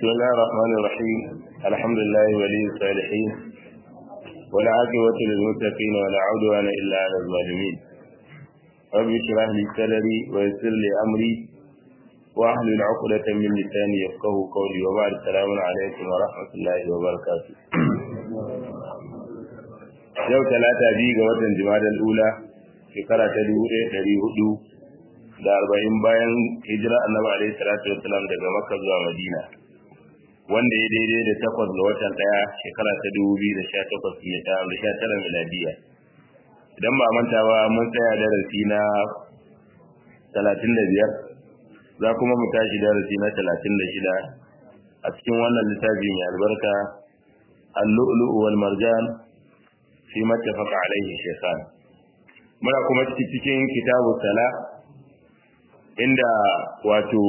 بسم الله الرحمن الرحيم الحمد لله ولي الصالحين ولا عاقبة للمتقين ولا عدوان إلا على الظالمين رب اشرح لي صدري ويسر لي أمري واحلل عقدة من لساني يفقه قولي وبعد السلام عليكم ورحمة الله وبركاته yau talata biyu ga watan jimadar ula shekara ta dubu ɗaya ɗari hudu da arba'in bayan hijira annabi alaihi salatu wassalam daga makka zuwa madina wanda ya daidai da takwas ga watan ɗaya shekara ta dubu biyu da sha takwas da sha tara miladiya idan ba manta ba mun tsaya darasi na talatin da biyar za kuma mu tashi darasi na talatin da shida a cikin wannan littafi mai albarka al-lu'lu'u wal marjan fi mattafaqa alaihi shaykhan muna kuma cikin kitabu sala inda wato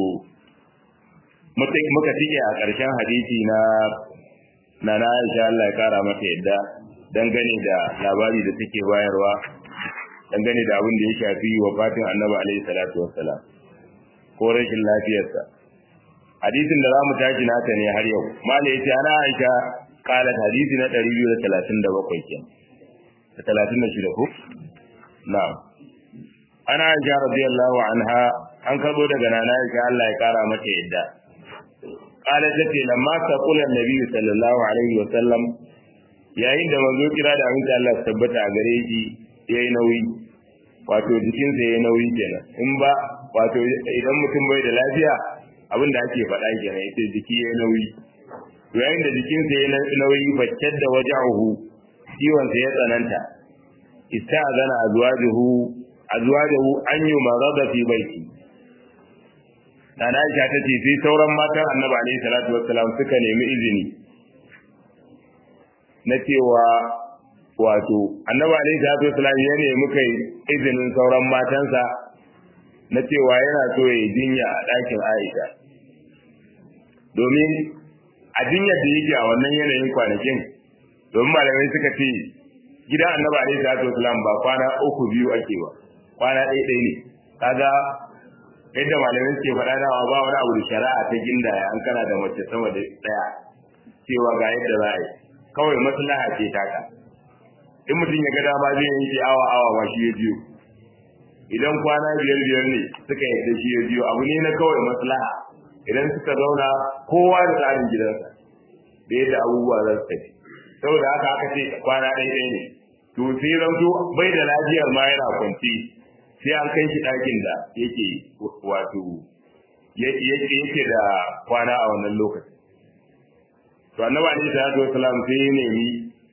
muka tike a ƙarshen hadisi na na na Aisha Allah ya kara mata yadda dangane da labari da take bayarwa dangane da abin da ya shafi wafatin Annabi alaihi salatu wassalam ko rashin lafiyarsa hadisin da zamu tashi nata ne har yau mala yace ana Aisha qalat hadisi na 237 kenan da 36 ko na'am ana Aisha radiyallahu anha an karbo daga nana Aisha Allah ya kara mata yadda qala tace lamma taqula annabi sallallahu alaihi wa sallam yayin da manzo kira da aminta Allah tabbata a gare shi yayi nauyi wato jikinsa yayi nauyi kenan in ba wato idan mutum bai da lafiya abin da ake faɗa kenan yace jiki yayi nauyi yayin da jikinsa yayi nauyi fakkar da wajahu ciwon sa ya tsananta ista'zana azwajuhu azwajahu an yi marada fi baiti Nana Aisha ta ce sai sauran matan Annabi alaihi salatu wassalam suka nemi izini na cewa wato Annabi alaihi salatu wassalam ya nemi kai izinin sauran matansa na cewa yana so ya jinya a ɗakin Aisha domin a jinyar da yake a wannan yanayin kwanakin domin malamai suka ce gidan Annabi alaihi salatu wassalam ba kwana uku biyu ake ba kwana ɗaya ɗaya ne kaga yadda malamai suke faɗa da ba wani abu da shari'a ta gindaya an kana da mace sama da ɗaya cewa ga yadda za a yi kawai maslaha ce taka in mutum ya ga dama zai yanke awa awa ba shi ya biyo idan kwana biyar biyar ne suka yadda shi ya biyo abu ne na kawai maslaha idan suka zauna kowa da tsarin gidansa da yadda abubuwa za su tafi saboda haka aka ce kwana ɗaya ɗaya ne to sai zanto bai da lafiyar ma yana kwanci sai an kai shi ɗakin da yake wato yake da kwana a wannan lokaci to annabi alaihi salatu wasalam sai ya nemi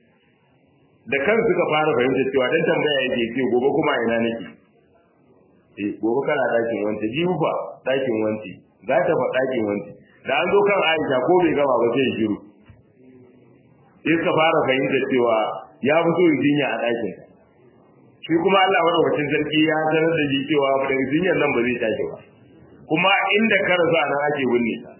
da kan suka fara fahimtar cewa dan tambaya yake ce gobe kuma ina nake eh gobe kana ɗakin wanci jibu fa ɗakin wanci za ta fa ɗakin wanci da an zo kan Aisha ko bai gama ba sai shiru sai suka fara fahimtar cewa ya fito jinya a ɗakin shi kuma Allah madaukakin sarki ya sanar da shi cewa daga jinyar nan ba zai tashi ba kuma inda ka rasu nan ake binne ta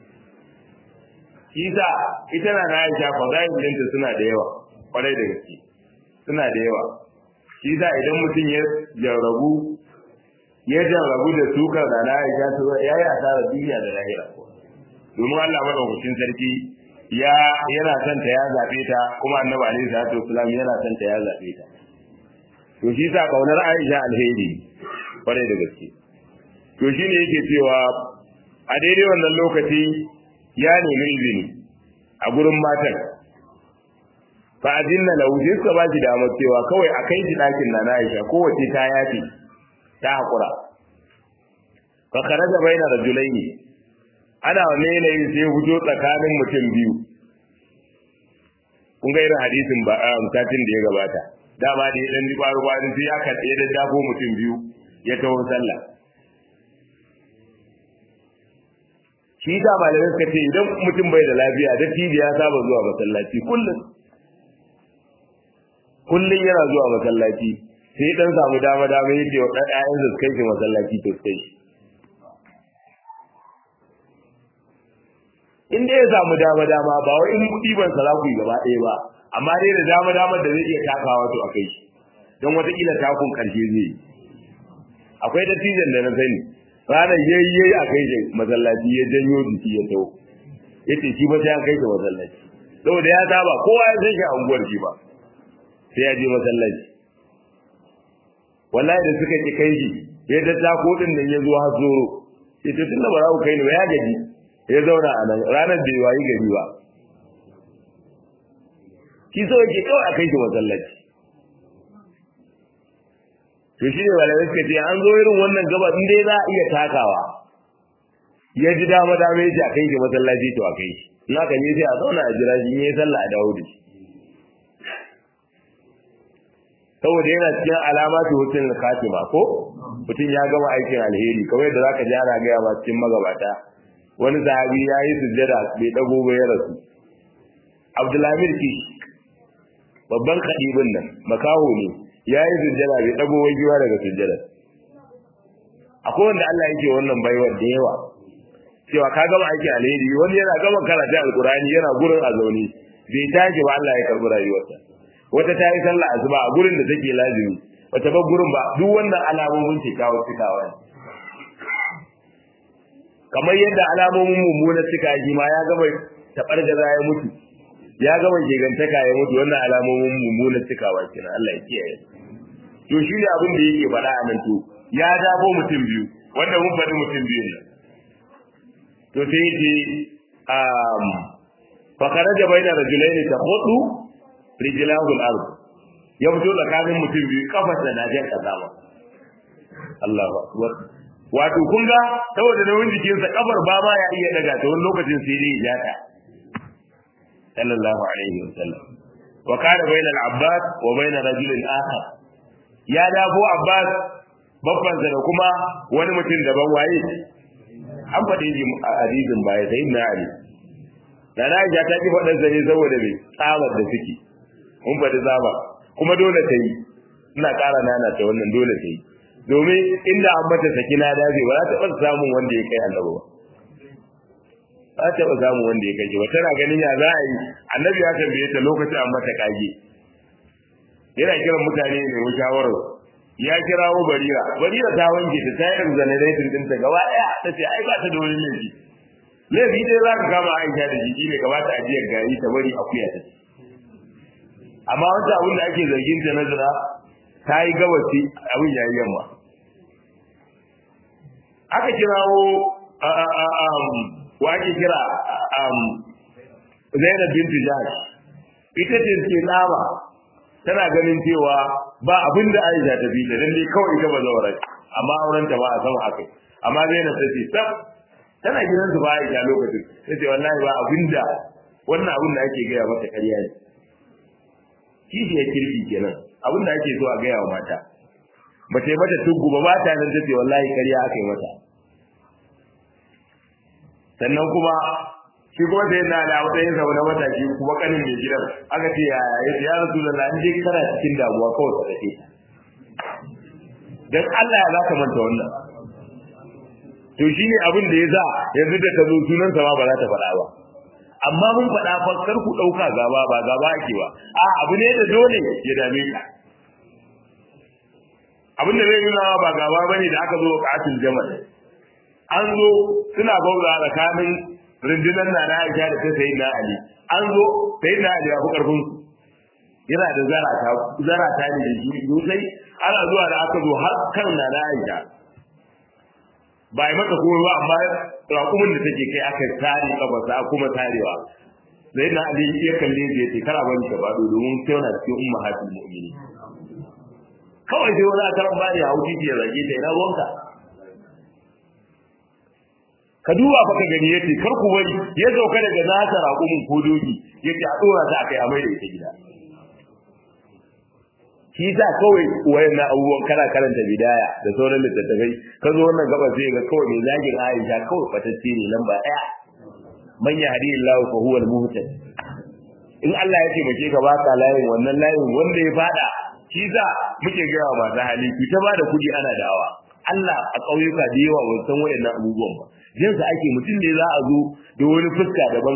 shi sa ita na Aisha fadayin dinta suna da yawa kwarai da gaske suna da yawa shi sa idan mutum ya jarrabu ya jarrabu da sukar da na Aisha ta ya yi asarar duniya da lahira domin Allah madaukakin sarki ya yana son ta ya zabe ta kuma annabi alaihi salatu wasallam yana son ta ya zabe ta to shi sa kaunar Aisha alheri kwarai da gaske to shi ne yake cewa a daidai wannan lokaci ya nemi izini a gurin matan fa azinna lahu sai suka ba shi damar cewa kawai a kai shi ɗakin na na Aisha kowace ta yafi ta haƙura fa kharaja baina rajulaini ana wanne yanayin sai fito tsakanin mutum biyu kun ga irin hadisin ba a satin da ya gabata dama da ya dan ji kwaru kwaru sai ya kaɗe da dafo mutum biyu ya taho sallah shi da malamai suka ce idan mutum bai da lafiya da tibi ya saba zuwa masallaci kullum kullum yana zuwa masallaci sai dan samu dama dama yake wa ɗan ƴaƴan su kai shi masallaci to kai shi in dai ya samu dama dama ba wai in ɗiban salaku gaba ɗaya ba amma dai da dama dama da zai iya takawa to a kai shi don watakila takun karshe zai yi akwai dattijan da na sani ranar yayyayi a kai masallaci ya janyo jiki ya taho yace shi ba sai an kai shi masallaci saboda ya saba kowa ya san shi a unguwar shi ba sai ya je masallaci wallahi da suka ki kai shi ya da ta kodin nan ya zo har zoro sai to tunda ba za ku kai ni ba ya gaji ya zauna a nan ranar da ya yi gari ba shi so yake kawai a kai shi masallaci to shi ne malamai suka ce an zo irin wannan gaba in dai za a iya takawa ya ji dama dama ya ce a kai shi masallaci to a kai shi in aka je sai a zauna a jira shi in yi sallah a dawo da shi saboda yana cikin alamatu hutun khatima ko mutum ya gama aikin alheri kamar yadda zaka ji ana gaya ma cikin magabata wani sahabi ya yi sujjada bai dago ba ya rasu abdulhamid kish babban kadibin nan makaho ne ya yi sujjada bai dago wajewa daga sujjada akwai wanda Allah yake wannan baiwar da yawa cewa ka gama aiki alheri wani yana gama karatu alkurani yana gurin a zaune bai tashi ba Allah ya karbi rayuwarsa wata ta yi sallah asuba a gurin da take lazimi wata ba gurin ba duk wannan alamomin cikawa cikawa ne kamar yadda alamomin mummunan cika shi ma ya gama tabargaza ya mutu ya gama gegantaka ya mutu wannan alamomin mummunan cikawa kenan Allah ya kiyaye to shi ne abin da yake faɗa a nan to ya dabo mutum biyu wanda mun faɗi mutum biyu ne to sai yace um fa kharaja bayna rajulain tahudu rijlahu al-ard ya fito tsakanin mutum biyu kafarsa da jan kazama Allahu akbar wato kun ga saboda nauyin jikinsa kafar ba ma ya iya daga ta wani lokacin sai dai ya ta sallallahu alaihi wasallam wa kana bayna al-abbas wa bayna rajulin akhar ya dafo abbas babban da kuma wani mutum daban waye an faɗi shi a hadisin baya sai na ali da na ja ta ki faɗin zane saboda me tsabar da suke mun faɗi zaba kuma dole ta yi ina ƙara nana ta wannan dole ta yi domin inda an mata saki na dace ba za ta taɓa samun wanda ya kai annabi ba za ta taɓa samun wanda ya kai shi ba tana ganin ya za a yi annabi ya tambaye ta lokacin an mata kage yana kiran mutane ne mu shawarar ya kirawo barira barira ta wanke ta ta yi exoneration ɗinta gaba ɗaya ta ce ai ba ta da wani laifi laifi dai za ka kama aisha da jiki ne kamata ajiyar gari ta bari akuya ta ce amma wata abin da ake zargin ta na zina ta yi gabasi abin ya yi yamma aka kirawo wa ake kira zainab bintu jahash ita ce ke tsama tana ganin cewa ba abin da aisha ta bi da dan dai kawai ita ba zawara amma auren ta ba a sama akai amma zainab ta ce sab tana gidan su ba aisha lokacin ta ce wallahi ba abin da wannan abin da ake gaya mata ƙarya ne kishi ya kirki kenan abin da ake so a gaya wa mata ba ta yi mata tuggu ba ba ta nan ta ce wallahi ƙarya aka yi mata sannan kuma shi kuma sai na da matsayin sa na mataki kuma kanin mai gidan aka ce ya ya ya rasu da na je kana cikin damuwa kawai ka dake dan Allah ya zaka manta wannan to shine abin da ya za yanzu da ta zo sunan sa ba za ta faɗa ba amma mun faɗa fa kar ku ɗauka gaba ba gaba ake ba a abu ne da dole ya dame ka abin da zai nuna ba gaba bane da aka zo katil jamal an zo suna bauza tsakanin rundunar na na Aisha da ta sayi na Ali an zo sayi na Ali abu karfin su yana da zarata zarata ne da shi sosai ana zuwa da aka zo har kan na na Aisha ba yi mata komai ba amma raƙumin da take kai aka tare kafarsa a kuma tarewa sai na Ali ya kalle shi yace kara bani ka bado domin sai na cikin ummahatul mu'minin kawai sai wani akaran bani a wuce ya zage ta ina ruwanka ka duba fa ka gani yace kar ku bari ya sauka daga nasa raƙumin ko doki yace a dora ta akai a mai da ita gida shi sa kawai wayan na abubuwan kana karanta bidaya da sauran littattafai ka zo wannan gaba sai ga kawai mai zagin Aisha kawai fatacce ne lamba daya man yahdihillahu fa huwa al-muhtad in Allah ya taimake ka ba ka layin wannan layin wanda ya fada shi sa muke gaya wa masu hali ki ta bada kuɗi ana dawa Allah a ƙauyuka da yawa ban san wayannan abubuwan ba jinsa ake mutum ne za a zo da wani fuska daban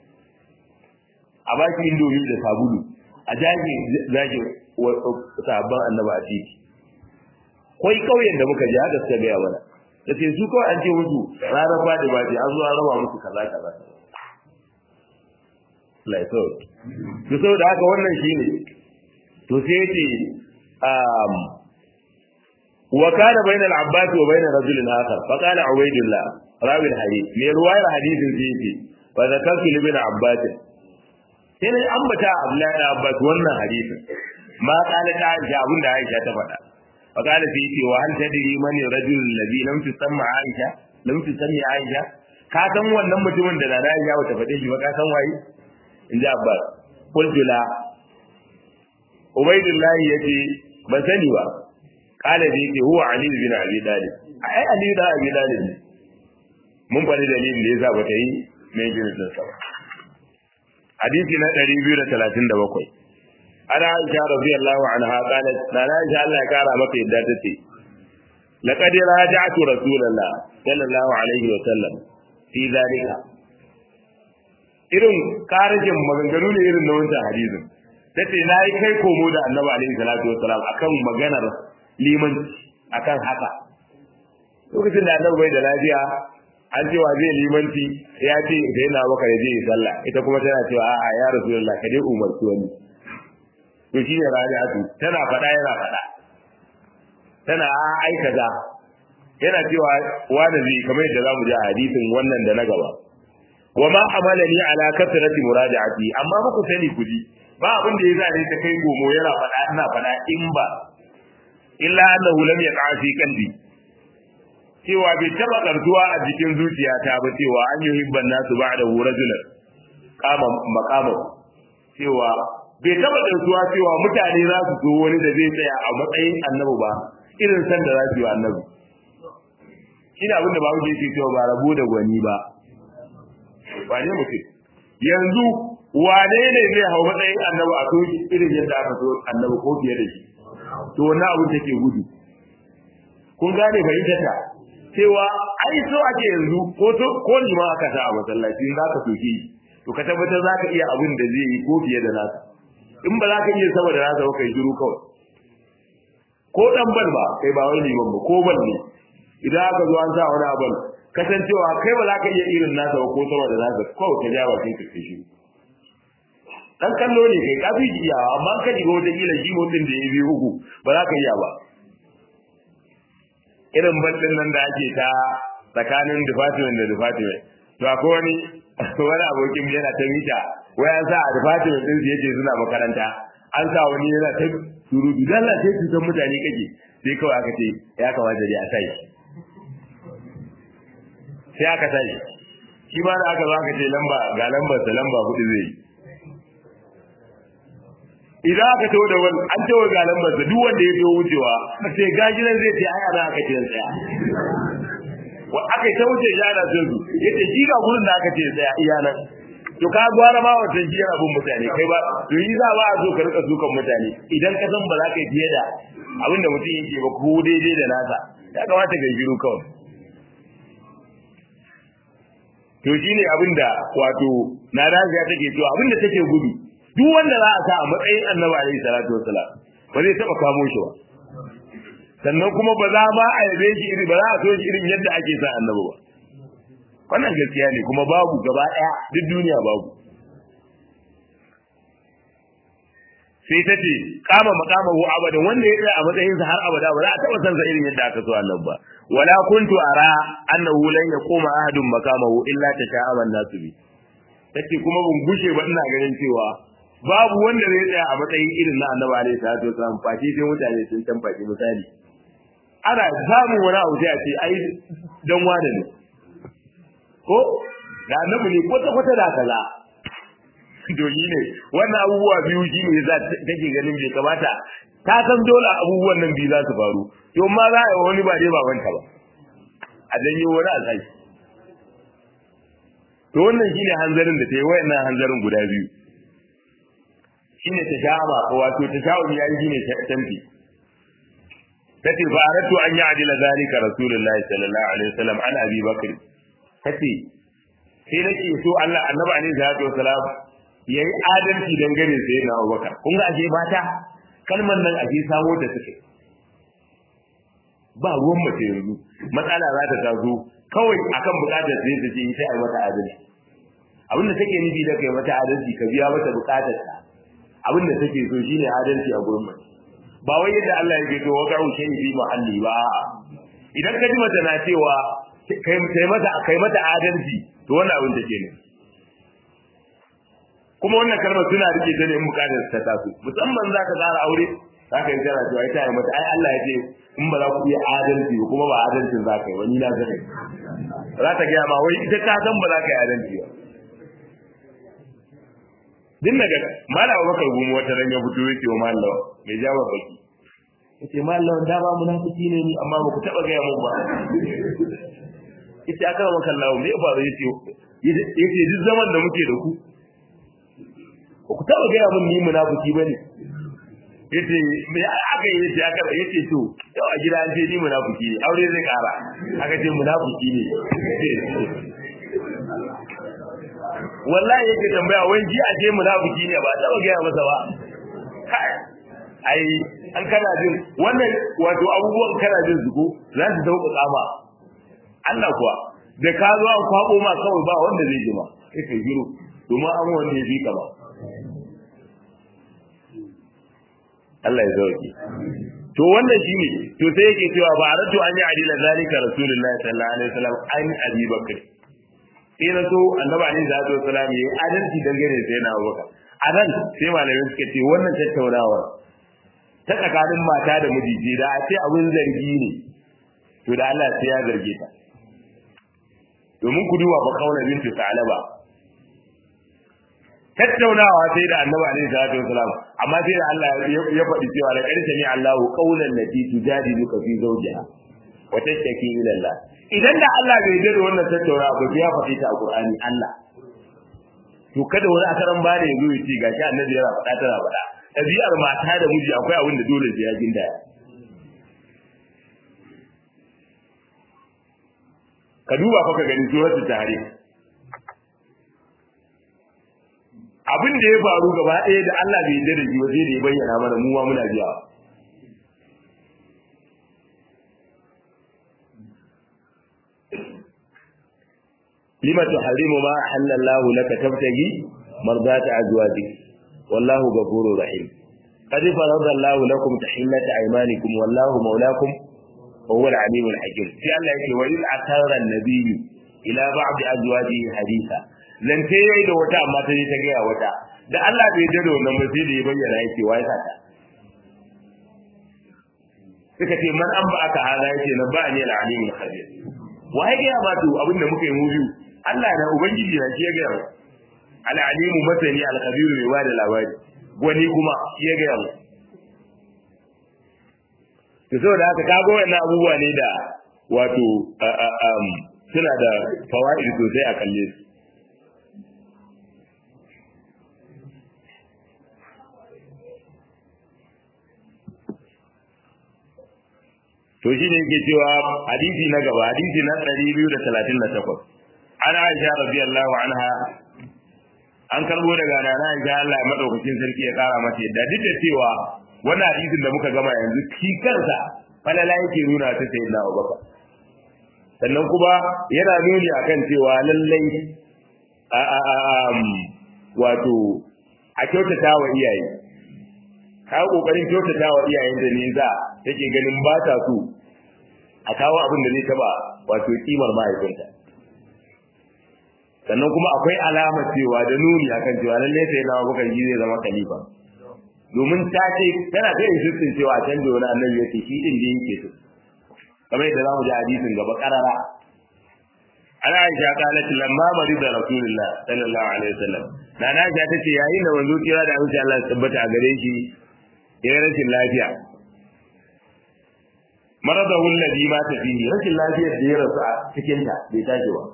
a baki indomi da sabulu a jage zage sabon annaba a titi kwai kauyen da muka je haka suka gaya mana da ce su kawai an ce musu ranar fadi ba ce an zo an raba musu kaza kaza laifin to saboda haka wannan shine to sai yace um wa kana bayna al-abbas wa bayna rajulin akhar fa qala ubaydullah rawi al-hadith ne ruwayar hadithin sai yace fa zakartu li ibn abbas sai ne ambata abdullahi ibn abbas wannan hadithin ma qala ta aisha abinda aisha ta faɗa fa qala sai yace wa hal tadri man rajul alladhi lam tusamma aisha lam tusammi aisha ka san wannan mutumin da na Aisha bata faɗe shi ba ka san waye in ji Abbas qultu la Ubaydullah yace ban sani ba kala da yake huwa Ali bin Abi Talib ai Ali da Abi Talib mun faɗi dalilin da yasa bata yi mai jinin sa ba hadisi na 237 ana Aisha radiyallahu anha qalat na Aisha Allah ya kara maka yadda tace laqad raja'tu rasulullah sallallahu alaihi wa sallam fi zalika irin karajin maganganu ne irin na wancan hadisin tace na yi kai komo da annabi alaihi salatu wassalam akan maganar liman akan haka lokacin da annabi bai da lafiya an cewa zai limanci ya ce da yana baka da zai sallah ita kuma tana cewa a'a ya rasulullah ka dai umarci wani to shi ne rabi'atu tana faɗa yana faɗa tana ai kaza yana cewa wani zai kamar yadda zamu ji a hadisin wannan da na gaba wa ma amalani ala kasrati muraja'ati amma muku sani kuji ba abin da ya zane ta kai gomo yana faɗa ina faɗa in ba illa annahu lam yaqa fi qalbi cewa bai taba kartuwa a jikin zuciyata ba cewa an yi hibban nasu ba'da rajulan kama maqama cewa bai taba kartuwa cewa mutane za su zo wani da zai tsaya a matsayin annabi ba irin san da za su yi annabi ina abin da ba wuce yake cewa ba rabu da gwani ba ba ne mutum yanzu wane ne zai hau matsayin annabi a soki irin yadda aka so annabi ko fiye da shi to wannan abin take gudu kun gane fahimtar ta cewa ai so ake yanzu ko to ko ni ma aka sa a masallaci za ka soke to ka tabbatar za ka iya abin da zai yi ko fiye da nasa in ba za ka iya sama da nasa ba kai shiru kawai ko dan bal ba kai ba wani liman ba ko bal ne idan aka zo an sa wani abin kasancewa kai ba za ka iya irin nasa ba ko sama da nasa kawai ka ja bakin ka kai shiru dan kallo ne kai kafi iya amma ka ji wata kila shi mutum da ya biyu uku ba za ka iya ba irin bandin nan da ake ta tsakanin department da department to akwai wani wani abokin yana ta mita wai an sa a department din su yace suna makaranta an sa wani yana ta surutu dan Allah sai cutar mutane kake sai kawai aka ce ya kamata dai a sai sai aka sai shi ma da aka zo aka ce lamba ga lambar sa lamba hudu zai idan aka tawo da wani an tawo ga lambar sa duk wanda ya biyo wucewa sai gajinan zai ce ai ana aka ce tsaya wa aka ta wuce ya da su yace shi ga gurin da aka ce tsaya iya nan to ka gwara ma wata jiyar abun mutane kai ba to yi za ba a zo ka rika sukan mutane idan ka san ba za ka yi fiye da abin da mutum yake ba ko daidai da nasa ya kamata ka yi shiru kawai to shine abin da wato na rajiya take cewa abin da take gudu duk wanda za a sa a matsayin annabi alaihi salatu wasalam ba zai taba kamo shi ba sannan kuma ba za ma a yabe shi iri ba za a so shi irin yadda ake sa annabi ba wannan gaskiya ne kuma babu gaba daya duk duniya babu sai ta ce kama makamahu abadan wanda ya tsaya a matsayin sa har abada ba za a taba san sa irin yadda aka so annabi ba wala kuntu ara annahu lan yaquma ahadun makamahu illa tasha'aban nasu bi tace kuma ban gushe ba ina ganin cewa babu wanda zai tsaya a matsayin irin na annabi alaihi salatu wasallam face sai mutane sun tambaci misali ana samun wani abu sai a ce ai dan wane ne ko da annabi ne kwata kwata da kaza doyi ne wannan abubuwa biyu shi ne za take ganin bai kamata ta san dole abubuwan nan biyu za su faru to ma za a yi wani ba dai babanta ba a janyo wani a sai to wannan shine hanzarin da ta yi wayannan hanzarin guda biyu shine ta sha'aba ko wato ta sha'u ya yi shine tamfi tace fa aratu an ya'dila zalika rasulullahi sallallahu alaihi wasallam an abi bakr tace sai nake so Allah annabi alaihi salatu wasalam yayi adalci dangane da yana Abubakar kun ga ashe mata kalmar nan ashe samo ta suke ba ruwan mace yanzu matsala za ta taso kawai akan bukatar sai ta ce ita ai mata adalci abin da take nufi da kai mata adalci ka biya mata bukatar ta abin da take so shine adalci a gurin mace ba wai yadda Allah ya ce wa ga'u shi fi muhalli ba idan ka ji mata na cewa kai kai mata kai mata adalci to wannan abin take ne kuma wannan kalmar suna rike ta ne in bukatar ta taso musamman zaka tsara aure zaka yi tana cewa ita ya mata ai Allah ya ce in ba za ku iya adalci ba kuma ba adalcin za ka yi wani na zaka za ta gaya ma wai ita ta san ba za ka yi adalci ba din daga malam Abubakar gumu wata ran ya fito yake wa malam mai jawab baki yace malam da ba munafiki ne ni amma ba ku taba gaya mun ba yace aka maka Allah me ya faru yace yace duk zaman da muke da ku ba ku taba gaya mun ni munafiki bane yace me aka yi yace aka yace to yau a gida an ce ni munafiki ne aure zai kara aka ce munafiki ne wallahi yake tambaya wai ji a ce munafiki ne ba taba gaya masa ba kai ai an kana jin wannan wato abubuwan kana jin su ko za su dauka kama Allah kuwa da ka zo an kwabo ma kawai ba wanda zai ji ma sai kai giru domin an wanda ya fi ka ba Allah ya zauki to wannan shine to sai yake cewa ba aratu an yi adila zalika rasulullahi sallallahu alaihi wasallam an abi bakr sai na so annabi alaihi salatu wasallam yayi adalci dangane sai na abubakar a nan sai malamai suka ce wannan tattaunawa ta tsakanin mata da miji da a ce abin zargi ne to da Allah sai ya zarge ta domin ku duba fa kauna bintu salaba tattaunawa sai da annabi alaihi salatu wasalam amma sai da Allah ya faɗi cewa da ƙarshe ne Allahu qaulan lati tujadiluka fi zawjiha wa tashtaki ila Allah idan da Allah bai yarda da wannan tattaunawa ba ya faɗi ta a Qur'ani Allah to kada wani akaran bane ya zo ya ce gashi annabi yana faɗa tana faɗa ɗabi'ar mata da miji akwai abin da dole sai ya gindaya ka duba fa ka gani suratul tahrim abin da ya faru gaba ɗaya da Allah bai yarda da shi ba sai da ya bayyana mana mu ma muna biya lima tuharimu ma halallahu laka tabtagi mardata azwajik wallahu ghafurur rahim qad faradallahu lakum tahillata aymanikum wallahu mawlakum wa huwa al-alimul hakim sai Allah yake wa il atara an-nabiy ila ba'd azwajihi haditha lan ce yayi da wata amma ta je ta gaya wata da Allah bai da wannan ba sai da ya bayyana yake wai sata suka ce man an ba aka hada yake na ba'ani al-alimul khabir wai ga ba to abinda muka yi mu biyu Allah na ubangiji na shi ya ga al-alimu masani al-khabir mai ba da labari wani kuma shi ya ga mu to saboda haka kago wannan abubuwa ne da wato suna da fawaid sosai a kalle su to shi ne yake cewa hadisi na gaba hadisi na 238 ana Aisha radiyallahu anha an karbo daga nana Aisha Allah ya madaukakin sarki ya kara mata yadda duk da cewa wannan hadisin da muka gama yanzu shi kansa falala yake nuna ta sayyidina Abubakar sannan kuma yana nuni akan cewa lallai a a a wato a kyautata wa iyaye ka kokarin kyautata wa iyayen da ne za take ganin ba ta so a kawo abin da zai taba wato kimar mahaifinta sannan kuma akwai alamar cewa da nuni akan cewa lallai sai na bukan ji zai zama khalifa domin ta ce tana ta yin shirkin cewa can da wani annabi yake shi din da yake so kamar yadda zamu ji hadisin gaba karara ana aisha qalat lamma marida rasulullah sallallahu alaihi wasallam na na aisha tace yayin da wanzo kira da insha Allah tabbata a gare shi ya rashin lafiya maradahu alladhi mata fihi rashin lafiyar da ya rasu a cikin ta bai tashi ba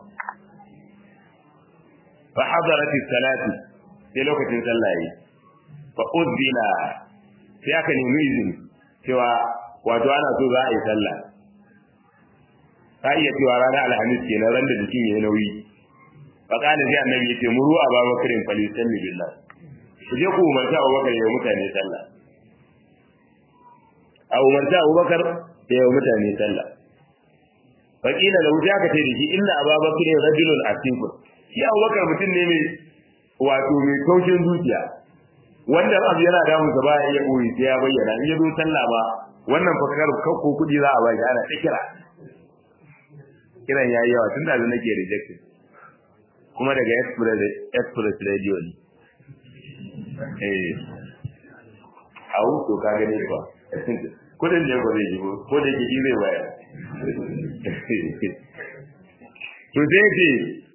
fa hadarat as-salatu sai lokacin sallah yi fa udbila sai aka nemi izini cewa wato ana so za a yi sallah ka iya cewa ranar alhamis ke nan ran da jikin ya yi nauyi fa kana sai annabi ya ce muru a ba bakarin falisalli billah ku je ku umarta abubakar ya mutane sallah a umarta abubakar ya yi mutane sallah fa kila da wuta aka ce da shi inna ababakar rajulun asifun shi abubakar mutum ne mai wato mai kaushin zuciya wanda abu yana damun sa ba ya iya koyi sai ya bayyana in ya zo sallah ba wannan fakar kakko kuɗi za a baki ana ta kira kiran yayi yawa tun da nake rejected kuma daga express express radio ne eh au to ka gane ba kudin ne ba zai yi ba ko da yake zai bayar to sai ce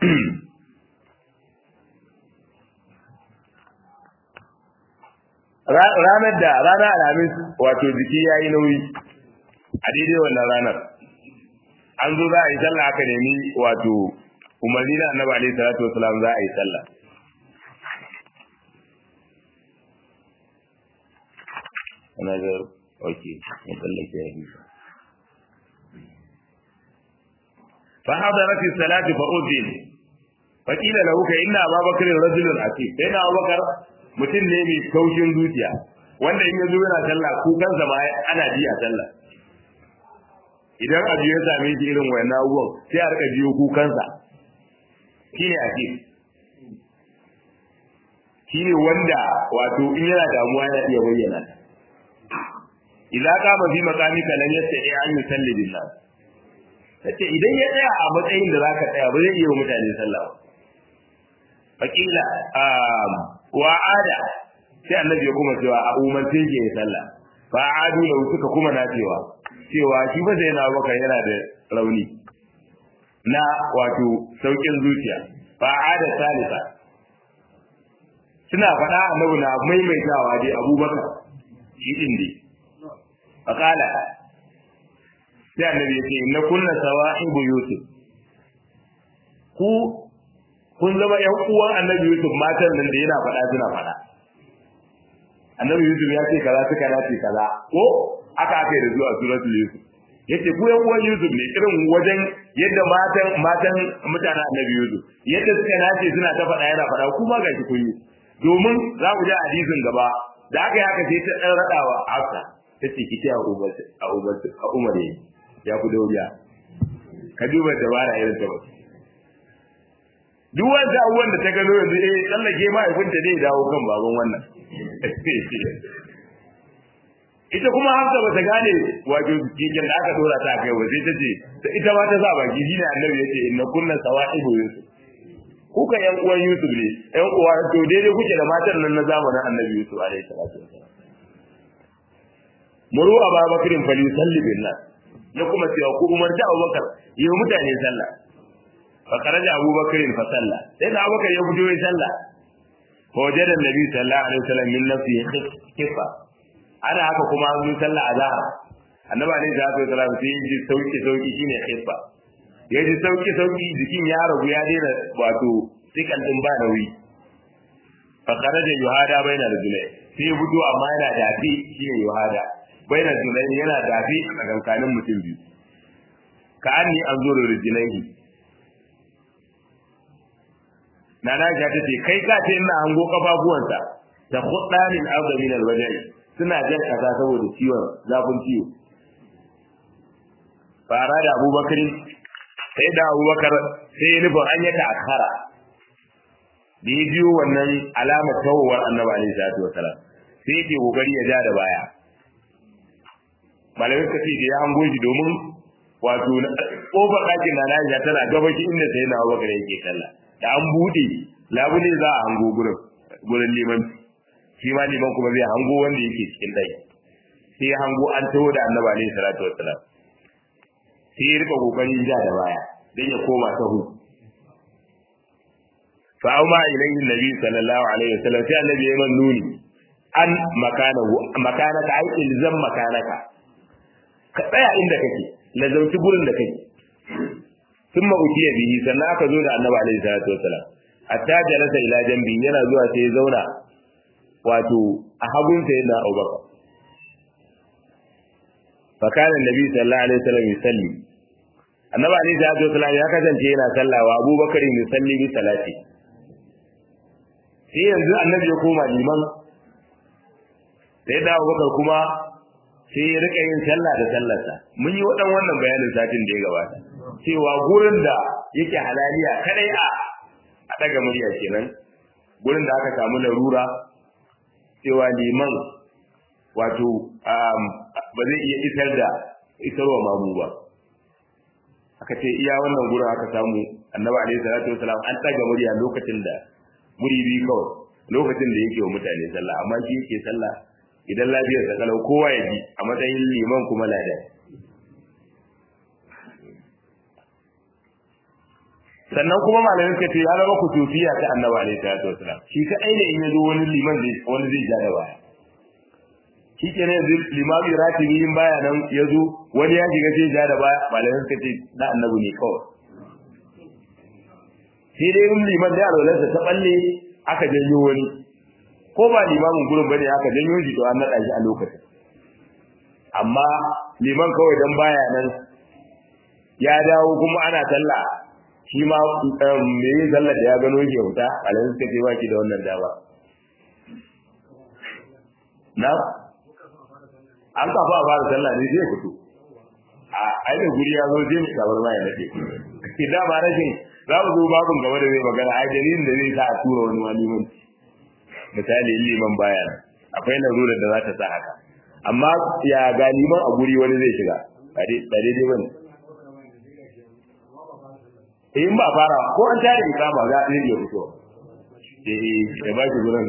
ranar da ranar alhamis wato jiki ya yi nauyi a daidai wannan ranar an zo za a yi sallah aka nemi wato umarni na annabi alaihi salatu wasalam za a yi sallah ana ga ok mun tsallake ya bisa fa hadarat as-salatu fa udin fa qila lahu ka inna ababakar rajulun aqim sai na abubakar mutum ne mai kaushin zuciya wanda in yazo yana sallah kukansa ma ana ji a sallah idan abu ya same shi irin wayannan abubuwan sai a rika jiyo kukansa shine aqim shine wanda wato in yana damuwa yana iya bayyana idza qama fi maqamika lam yastati an yusalli billah tace idan ya tsaya a matsayin da zaka tsaya ba zai iya wa mutane sallah ba fakila wa ada sai annabi ya kuma cewa a umarce ke yin sallah fa adu da suka kuma na cewa cewa shi ba sai na baka yana da rauni na wato saukin zuciya fa ada salisa suna faɗa annabi na maimaitawa dai abubakar shi din dai fakala sai annabi ya ce inna kunna sawahibu yusuf ku kun zama ƴan uwan annabi Yusuf matan nan da yana faɗa suna faɗa annabi Yusuf ya ce kaza suka dace kaza ko aka aka yi da zuwa suratul Yusuf yace ku ƴan uwan Yusuf ne irin wajen yadda matan matan mutanen annabi Yusuf yadda suka nace suna ta faɗa yana faɗa kuma ga shi kun yi domin za ku ji hadisin gaba da aka yi haka sai ta ɗan raɗawa Hafsa ta ce ki a Umar a Umar a Umar ya ku dauriya ka duba dabara irin ta wasu duk wanda abubuwan da ta gano yanzu eh tsallake mahaifinta zai dawo kan baban wannan ita kuma hafsa ba ta gane wato kikin da aka dora ta kai ba sai ta ce ita ma ta sa baki shine annabi yace inna kunna sawa'ibu yusuf kuka yan uwan yusuf ne yan uwa to daidai kuke da matan nan na zamanin annabi yusuf alaihi salatu wasallam muru ababakrin fali salli bin nas ya kuma cewa ku umarci abubakar yi mutane sallah فخرج أبو بكر فصلى سيدنا أبو بكر يبدو يصلى فوجد النبي صلى الله عليه وسلم من نفسه خفة أنا haka kuma an yi sallah azhar annabi alaihi salatu wasallam sai ya ji sauki sauki shine khifa ya ji sauki sauki jikin ya ragu ya daina wato sikan din ba nauyi fa kharaja yuhada baina rajulai sai ya fito amma yana dafi shine yuhada baina rajulai yana dafi a tsakankanin mutum biyu ka anni anzuru rijlaihi Nana Aisha ta ce kai ka ce ina hango kafafuwansa da khuddanin arda min alwajhi suna jan kaza saboda ciwon zafin ciwo fara da Abubakar sai da Abubakar sai ya nufin an yaka akhara da ya biyo wannan alamar tawowar Annabi alaihi salatu wasalam sai yake kokari ya ja da baya malamai suka ce da ya hango shi domin wato kofar ɗakin na Aisha tana gabashi inda sai na Abubakar yake sallah da an bude labule za a hango gurin gurin liman shi ma liman kuma zai hango wanda yake cikin dai sai ya hango an taho da annabi alaihi salatu wassalam sai ya rika kokarin ja da baya dan ya koma sahu fa auma ilayhi nabi sallallahu alaihi wasallam sai annabi ya man nuni an makanahu makanaka ai ilzam makanaka ka tsaya inda kake lazauci gurin da kake ثم أتي به sannan aka zo da annabi alaihi salatu wasalam hatta jalasa ila jambi yana zuwa sai zauna wato a hagun sa yana Abubakar fa kana annabi sallallahu alaihi wasallam yusalli annabi alaihi salatu wasalam ya kasance yana sallawa Abubakar yusalli bi salati sai yanzu annabi ya koma liman sai da Abubakar kuma sai ya rika yin sallah da sallarsa mun yi wadan wannan bayanin satin da ya gabata cewa gurin da yake halaliya kadai a a daga murya kenan gurin da aka samu larura cewa liman wato ba zai iya isar da isarwa mamu ba aka ce iya wannan gurin aka samu annabi alaihi salatu wasalam an daga murya lokacin da guri biyu kawai lokacin da yake wa mutane sallah amma shi yake sallah idan lafiyar sa kalau kowa ya ji a matsayin liman kuma ladan sannan kuma malamin ka ce ya zama kutufiya ta annabi alaihi salatu wasalam shi ka aina in yazo wani liman zai wani zai ja da baya shi ke ne yanzu limami ratibi in baya nan ya zo wani ya shiga sai ja da baya malamin ka ce na annabi ne kawai sai dai in liman da alwalarsa ta balle aka janyo wani ko ba limamin gurin bane aka janyo shi to an naɗa shi a lokacin amma liman kawai dan baya nan ya dawo kuma ana sallah shi ma me yin sallah da ya gano shi ya fita alayin suka ce baki da wannan dama na an kafa a fara sallah ne zai fito a ainihin guri ya zo zai mu kamar ma ya nade idan ba rashin za mu zo babin gaba da zai magana ai dalilin da zai sa a tura wani waliman misali liman baya akwai larurar da za ta sa haka amma ya ga liman a guri wani zai shiga ba daidai bane in ba fara ko an tare ikama za a iya fito eh ya ba shi gurin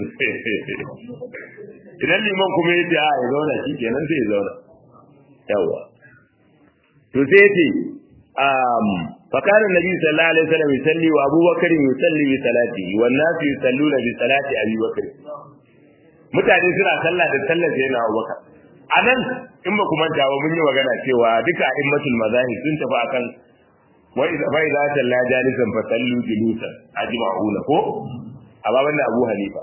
idan liman kuma ya ce a ya zauna shi kenan sai ya zauna yawa to sai ya ce فكان النبي صلى الله عليه وسلم يصلي وابو بكر يصلي بصلاته والناس يصلون بصلاه ابي بكر mutane suna sallah da sallar sai na Abubakar anan in ba kuma jawo mun yi magana cewa duka a'immatul mazahib sun tafi akan wa idza fa idza salla jalisan fa sallu julusan ajma'una ko amma banda Abu Hanifa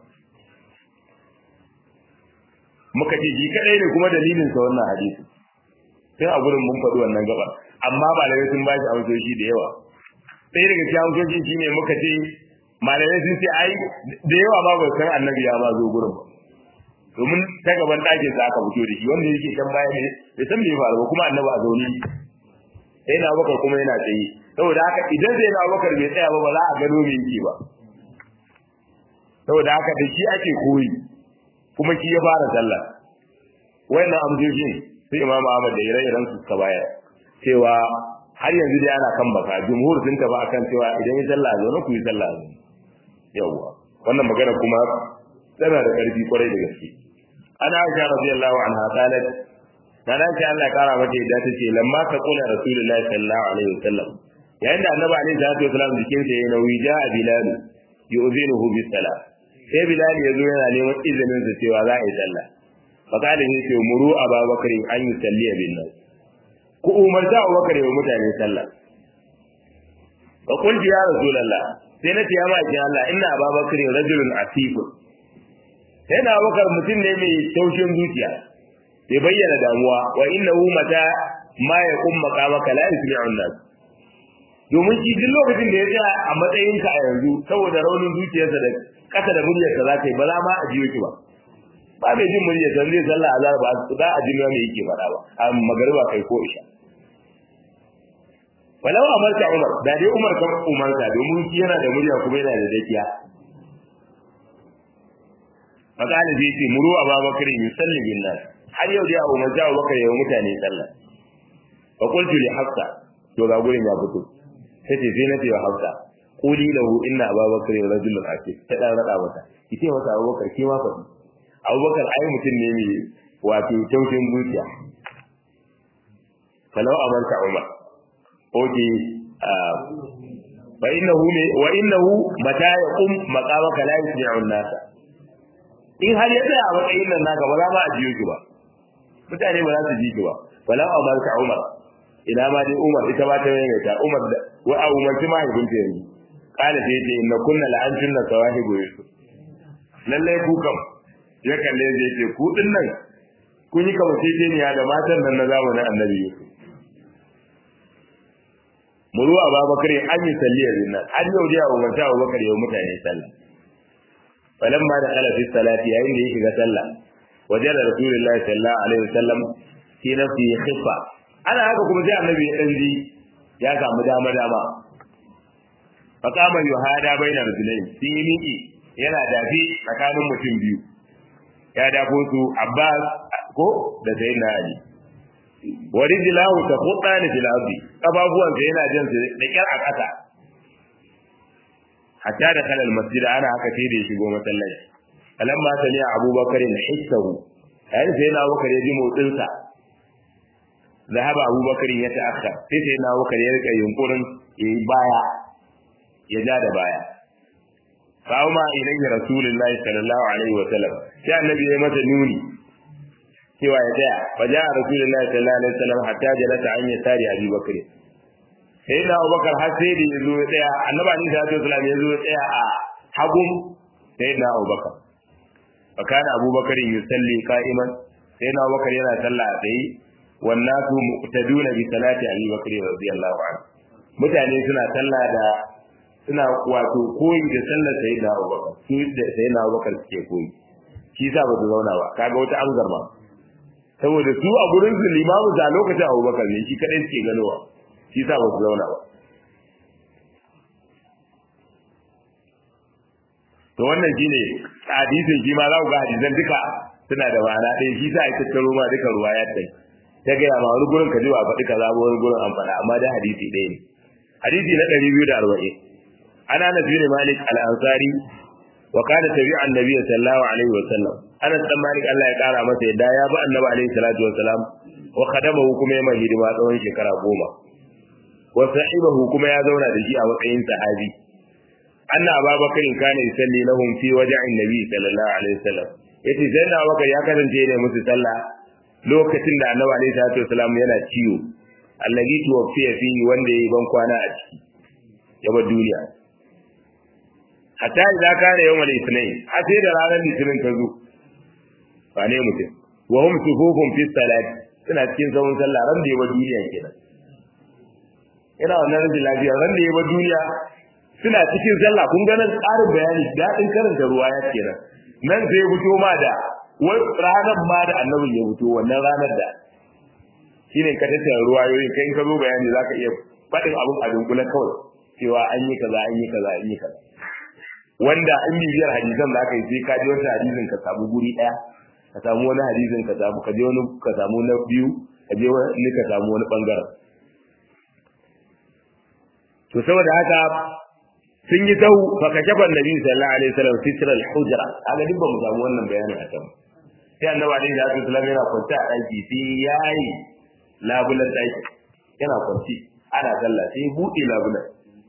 muka ce shi kadai ne kuma dalilin sa wannan hadisi sai a gurin mun faɗi wannan gaba amma malamai sun ba shi amsoshi da yawa sai daga cikin amsoshi shine muka ce malamai sun ce ai da yawa ma bai san annabi ya ba zo gurin ba domin ta gaban ɗakin sa aka fito da shi wanda yake can baya ne bai san me faru ba kuma annabi a zaune sai na bakar kuma yana tsaye saboda haka idan sai na bakar bai tsaya ba ba za a gano me yake ba saboda haka da shi ake koyi kuma shi ya fara sallah wayannan amsoshin sai imam Ahmad da ire-iren su suka bayar cewa har yanzu dai ana kan baka jumhur sun tafi akan cewa idan yi sallah zo na ku yi sallah zo yawa wannan magana kuma tana da karfi kwarai da gaske ana aisha radiyallahu anha qalat dan aisha Allah ya kara mata yadda tace lamma ka kula rasulullahi sallallahu alaihi wasallam yayin da annabi alaihi salatu wasallam jikin sa yayin nauyi ja bilal yu'zinuhu bis salat sai bilal yazo yana neman izinin sa cewa za a yi sallah fakali ne ce muru ababakar an yi salliya bin nas ku umarta abubakar wa mutane sallah wa qultu ya rasulullah sai na ce ya maki Allah inna ababakar rajulun asif sai na abubakar mutum ne mai taushin zuciya bai bayyana damuwa wa innahu mata ma ya kum maqamaka la yusmi'un nas domin shi duk lokacin da ya tsaya a matsayinka a yanzu saboda raunin zuciyarsa da kasa da muryarsa za ta yi ba za ma a jiyo ki ba ba mai jin murya san zai sallah azhar ba za a ji me yake faɗa ba a magariba kai ko isha walau amarta umar da dai umar kan umarta domin shi yana da murya kuma yana da dakiya fakali zai ce muru a babakar yusalli bin nas har yau dai a umarta a bakar yau mutane sallah fa qultu li hafsa to ga gurin ya fito sai ce sai na ce wa hafsa quli lahu inna ababakar rajulun akif ta dan rada mata kice masa abubakar ki ma faɗi abubakar ai mutum ne mai wato taushin zuciya falau amarka umar oke fa innahu ne wa innahu mata yaqum maqamaka la yusmi'u an-nas in har ya tsaya a matsayin nan naka ba za ma a jiyo ki ba mutane ba za su ji ki ba falau amarka umar ina ma dai umar ita ba ta yayyata umar da wa a umarci mahaifinta yanzu kana sai ce inna kunna la'antun na sawahibu yusuf lallai ku kam ya kalle zai ce ku din nan kun yi kamanceceniya da matan nan na zamanin annabi Yusuf. Muru a Babakar an yi salliyar nan har yau dai a umarta a Babakar yau mutane sallah. Falan ma da kala fi salati yayin da ya shiga sallah wajen da Rasulullahi sallallahu alaihi wasallam fi nafsi khifa. Ana haka kuma sai annabi ya dan ji ya samu dama dama. fa kama yuhada baina rajulain sun yi miki yana dafi tsakanin mutum biyu ya dafo su Abbas ko da Sayyidina Ali wa rijlahu taqutani fil ardi kafafuwan sa yana jin su da kyar a kasa hatta da kalal masjid ana haka sai da ya shigo masallaci alamma sani Abubakar na hissahu yayin sai na Abubakar ya ji motsin sa zahaba Abubakar ya ta'akhkhar sai sai na Abubakar ya rika yunkurin yayi baya ya ja da baya fa'uma ilayhi rasulullahi sallallahu alaihi wa sallam sai annabi ya masa nuni cewa ya tsaya fa ja rasulullahi sallallahu alaihi wa sallam hatta jalasa an yasari abi bakr sai da abubakar har sai da yazo ya tsaya annabi alaihi salatu wasallam yazo ya tsaya a hagun sai da abubakar fa kana abubakar yusalli qa'iman sai da abubakar yana sallah a tsaye wannan su muqtaduna bi salati abi bakr radiyallahu anhu mutane suna sallah da suna wato koyi da sallar sai da Abubakar su da sai na Abubakar suke koyi shi yasa ba su zauna ba kaga wata amsar ma saboda su a gurin su limamu da lokacin Abubakar ne shi kadai suke ganowa shi yasa ba su zauna ba to wannan shine hadisin shi ma za ku ga hadisan duka suna da ma'ana ɗaya shi sa ake tattaro ma duka ruwa ya tai ta gaya ma wani gurin ka ji ba faɗi kaza ba wani gurin an faɗa amma da hadisi ɗaya ne hadisi na ɗari biyu da arba'in ana na bin malik al-ansari wa kana tabi'a annabi sallallahu alaihi wa sallam ana dan malik Allah ya kara masa yadda ya ba annabi alaihi salatu wa salam wa khadamahu kuma ya mai hidima tsawon shekara goma wa sahibahu kuma ya zauna da shi a matsayin sahabi anna ababakar kana yusalli lahum fi waja'in nabi sallallahu alaihi wa sallam yace sai na abubakar ya kasance ne musu sallah lokacin da annabi alaihi salatu wa salam yana ciwo allazi tuwaffiya fihi wanda yayi ban kwana a ciki ya bar duniya hatta idza kana yawmal ithnain har sai da ranar litinin ta zo ba ne mutum wa hum sufufun fi salati suna cikin zaman sallah ran da ya bar duniya kenan ina wannan rajin lafiya ran da ya bar duniya suna cikin sallah kun ga nan ƙarin bayani daɗin karanta ruwa ya kenan nan sai fito ma da wai ranar ma da annabin ya fito wannan ranar da shine ka tattara ruwayoyin kai in ka zo bayani zaka iya faɗin abin a dunkule kawai cewa an yi kaza an yi kaza an yi kaza wanda in bibiyar hadisan da aka yi sai ka ji wata hadisin ka samu guri ɗaya ka samu wani hadisin ka samu ka je wani ka samu na biyu ka je wani ka samu wani bangaren to saboda haka sun yi tau fa ka shafa nabi sallallahu alaihi wasallam sitra al-hujra kaga duk ba mu samu wannan bayanin a can sai annabi alaihi wasallam yana kwanta a daki sai yayi labulan daki yana kwanci ana sallah sai buɗe labulan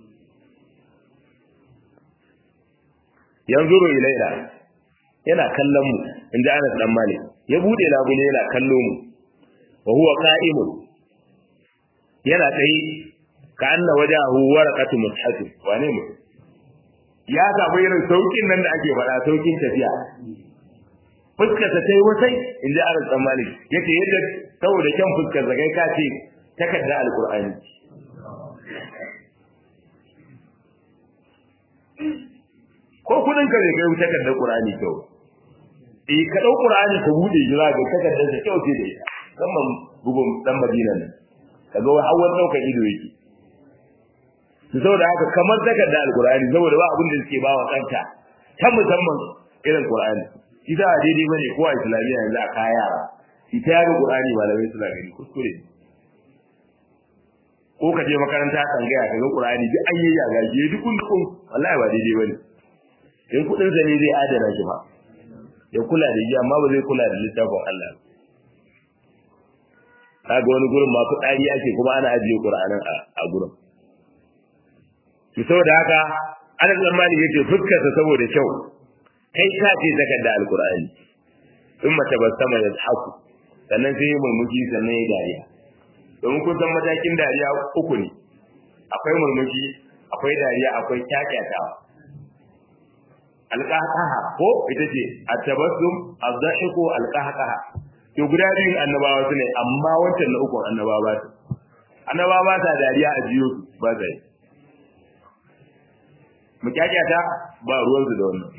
yanzuru ilaina yana kallon mu inda Anas dan Malik ya bude labule yana kallo mu wa huwa qa'imun yana tsaye ka anna wajahu waraqatu mushaf wane mu ya samu irin saukin nan da ake faɗa saukin tafiya fuskar ta tai wasai inda Anas dan Malik yace yadda saboda kyan fuskar sa kai ka ce takarda alqur'ani ko kudin ka zai kai takardar Qur'ani kyau eh ka dau Qur'ani ka bude jira ga takardar da kyau ce da ita musamman bugun dan Madina ne kaga wai hawan daukar ido yake to saboda haka kamar takardar Al-Qur'ani saboda ba abin da suke ba wa kanta ta musamman irin Qur'ani ita a daidai bane ko a Islamiyya yanzu a kaya yara ita yaro Qur'ani malamai suna gani kuskure ko ka je makaranta kan ga ka ga Qur'ani duk an yi yaga je duk kun wallahi ba daidai bane in kudin sa ne zai adana shi ba ya kula da shi amma ba zai kula da littafin Allah kaga wani gurin ma fitsari ake kuma ana ajiye Qur'anin a gurin to saboda haka ana tsammani yace fuskar sa saboda kyau kai ka ce takarda alqur'ani in mace ba sama ya haku sannan sai murmushi sannan ya dariya domin kun san matakin dariya uku ne akwai murmushi akwai dariya akwai kyakyatawa alqahqaha ko ita ce at-tabassum az-dhahiku alqahqaha to guda biyun annabawa su ne amma wancan na uku annabawa ba su annabawa ba ta dariya a jiyo su ba sai mu kyakyata ba ruwan su da wannan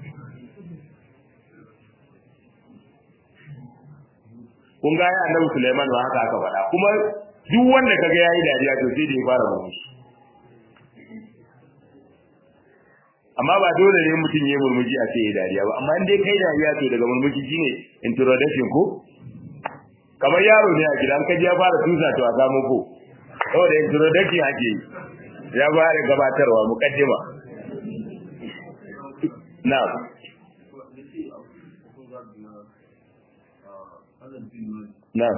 kun ga ya annabi Sulaiman ba haka aka faɗa kuma duk wanda kaga yayi dariya to sai da ya fara murmushi amma ba dole ne mutum ya murmushi a ce ya dariya ba amma in dai kai dariya to daga murmushi shine introduction ko kamar yaro ne a gidan kaji ya fara tusa to a samu ko saboda introduction ake yi ya fara gabatarwa mukaddima na'am na'am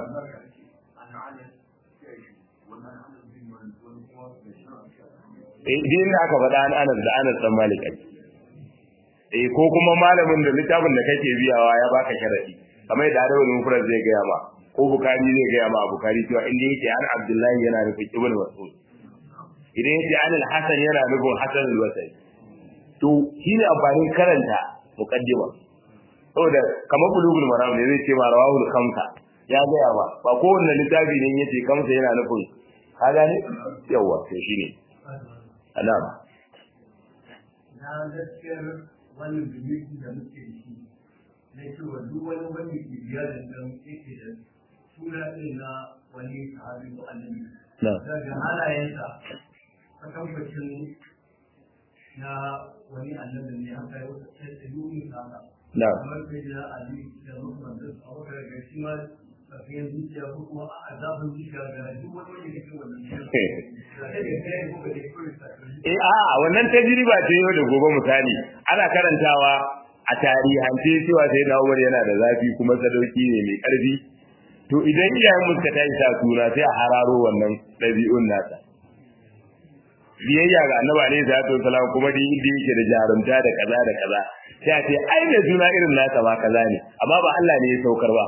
eh din da aka faɗa an Anas da Anas dan Malik eh ko kuma malamin da littafin da kake biyawa ya baka sharadi kamar da Adamu Mufrad zai gaya ma ko Bukhari zai gaya ma Bukhari cewa inda yake an Abdullahi yana nufin Ibn Mas'ud idan yake an al-Hasan yana nufin Hasan al-Basri to shine amfanin karanta muqaddima saboda kamar bulugul maram ne zai ce ma rawahul khamsa ya gaya ba ba kowanne littafi ne yace kamsa yana nufin ka gane yawa to shine alama na gaskiyar wannan biliki da muke da shi na cewa duk wani wanda ke biya da nan yake da suna ɗin na wani sahabi ko annabi daga halayensa kwatankwacin na wani annabi ne haka ya wata ce da yuni haka kamar sai da ali da muhammad da abubakar ga shi ma tafiyan zuciya ko kuma a zafin zuciya ga duk wani wanda ke kan wannan Eh a wannan tajriba ce yau da gobe misali ana karantawa a tarihance cewa sai na Umar yana da zafi kuma sadauki ne mai karfi to idan iyayen muska ta sa suna sai a hararo wannan ɗabi'un nasa biyayya ga annabi alaihi salatu wasalam kuma da inda yake da jarumta da kaza da kaza sai a ce ai da suna irin nasa ba kaza ne amma ba Allah ne ya saukar ba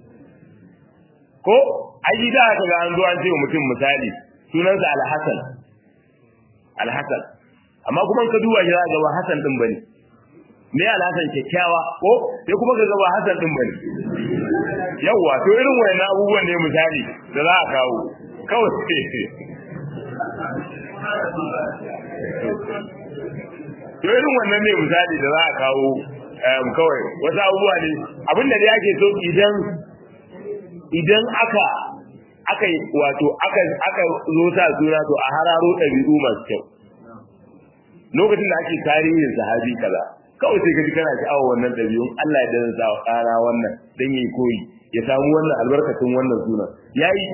ko ai da aka ga an zo an ce mutum misali sunansa Al-Hasan Al-Hasan amma kuma ka duba shi za ga Hassan din bane me Al-Hasan kyakkyawa ko sai kuma ka ga ba Hassan din bane yawa to irin wayannan abubuwan ne misali da za a kawo kawai to irin wannan ne misali da za a kawo kawai wasu abubuwa ne abinda da yake so idan idan aka aka yi wato aka aka zo sa suna to a hararo ɗabi'u masu kyau lokacin da ake tarihin sahabi kaza kawai sai ka ji kana sha'awar wannan ɗabi'un Allah ya dana sa ƙara wannan dan yi koyi ya samu wannan albarkacin wannan sunan yayi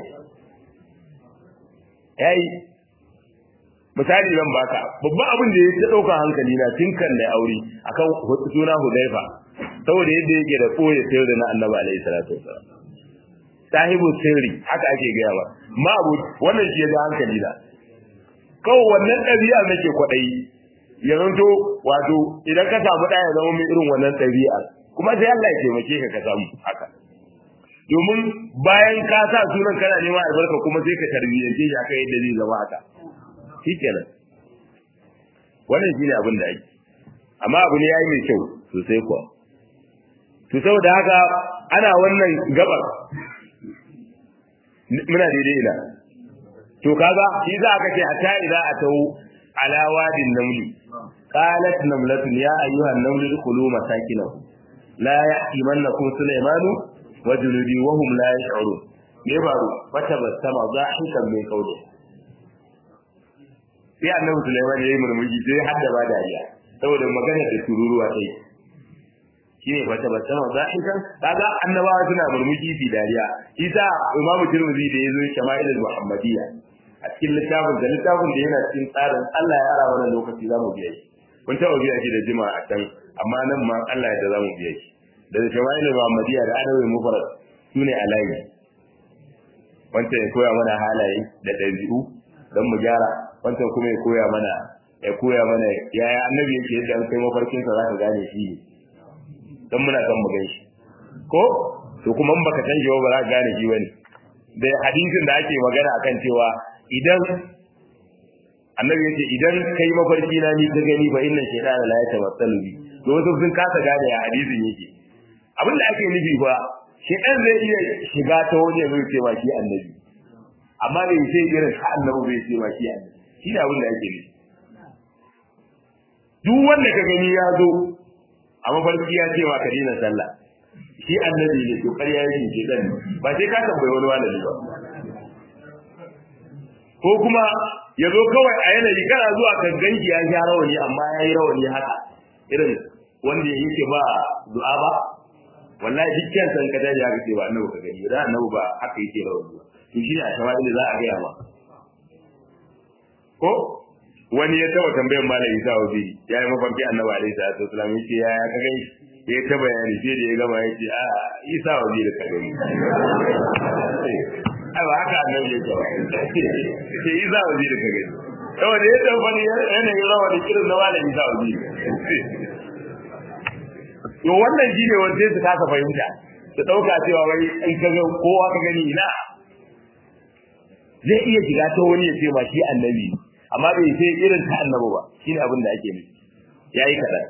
yayi misali zan baka babban abin da ya ɗauka hankali na tun kan da aure akan suna Hudaifa saboda yadda yake da koyi sayar da na Annabi alaihi salatu wasallam sahibu sirri haka ake gaya ba ma abu wannan shi da hankali da kawai wannan ɗabi'a nake kwaɗayi ya zanto wato idan ka samu ɗaya ya zama mai irin wannan ɗabi'a kuma sai Allah ya taimake ka ka samu haka domin bayan ka sa sunan kana neman albarka kuma sai ka tarbiyyance shi aka yadda zai zama haka shikenan wannan shine abin da ake amma abu ne yayi mai kyau sosai kuwa to saboda haka ana wannan gabar muna daidai ina to kaga shi za ka ce hatta idza atau ala wadin namli qalat namlatun ya ayyuhan namlu dkhulu masakinahu la ya'timannakum sulaymanu wa junudi wa hum la yash'urun me faru fata basama zahikan mai kauje sai annabi sulaiman yayi murmushi sai hadda ba dariya saboda magana da tururuwa sai shine wata basama zahikan kaga annabawa suna murmushi fi dariya isa imamu tirmidhi da yazo shama'ilul muhammadiyya a cikin littafin da littafin da yana cikin tsarin Allah ya ara wannan lokaci zamu biya shi mun taɓa biya shi da jima'a a can amma nan ma Allah ya da zamu biya shi da shama'ilul muhammadiyya da adawi mufarrad sune alayi wanda ya koya mana halaye da ɗabi'u don mu gyara wancan kuma ya koya mana ya koya mana yaya annabi yake yadda an kai mafarkinsa za ka gane shi ne don muna son mu gan shi ko to kuma in baka san shi ba za ka gane shi bane da hadisin da ake magana akan cewa idan annabi yace idan kai mafarki na ni ka gani fa inna shaytana la yatamassalu bi to wasu sun kasa gane ya hadisin yake abin da ake nufi fa shaytan zai iya shiga ta wani zai ce ma shi annabi amma bai sai irin sa annabi bai ce ma shi annabi shi ne abin da ake nufi duk wanda ka gani ya zo a mafarki ya ce ma ka daina sallah shi annabi ne to ƙarya yake ke dan ba sai ka tambayi wani wani ba ko kuma ya zo kawai a yanayi kana zuwa kan ganki ya sha rawani amma ya yi rawani haka irin wanda yake ba du'a ba wallahi dukkan san ka dai haka ce ba annabi ka gani da annabi ba haka yake rawani ba to shi ne a tawadi da za a gaya ma ko wani ya taba tambayar malam Isa Obi ya yi mafarki annabi alaihi salatu wasallam yace ya ya ka gani ya ta bayani sai da ya gama yace a Isa Obi da ka gani ai ba haka annabi ya ce ba sai Isa Obi da ka gani saboda ya tabbani yanayin rawa da kirin na malam Isa Obi to wannan shine wanda su kasa fahimta su dauka cewa wai in ka ga kowa ka gani ina zai iya shiga ta wani ya ce ma shi annabi amma bai sai irin ta annabi ba shine abin da ake nufi yayi kadan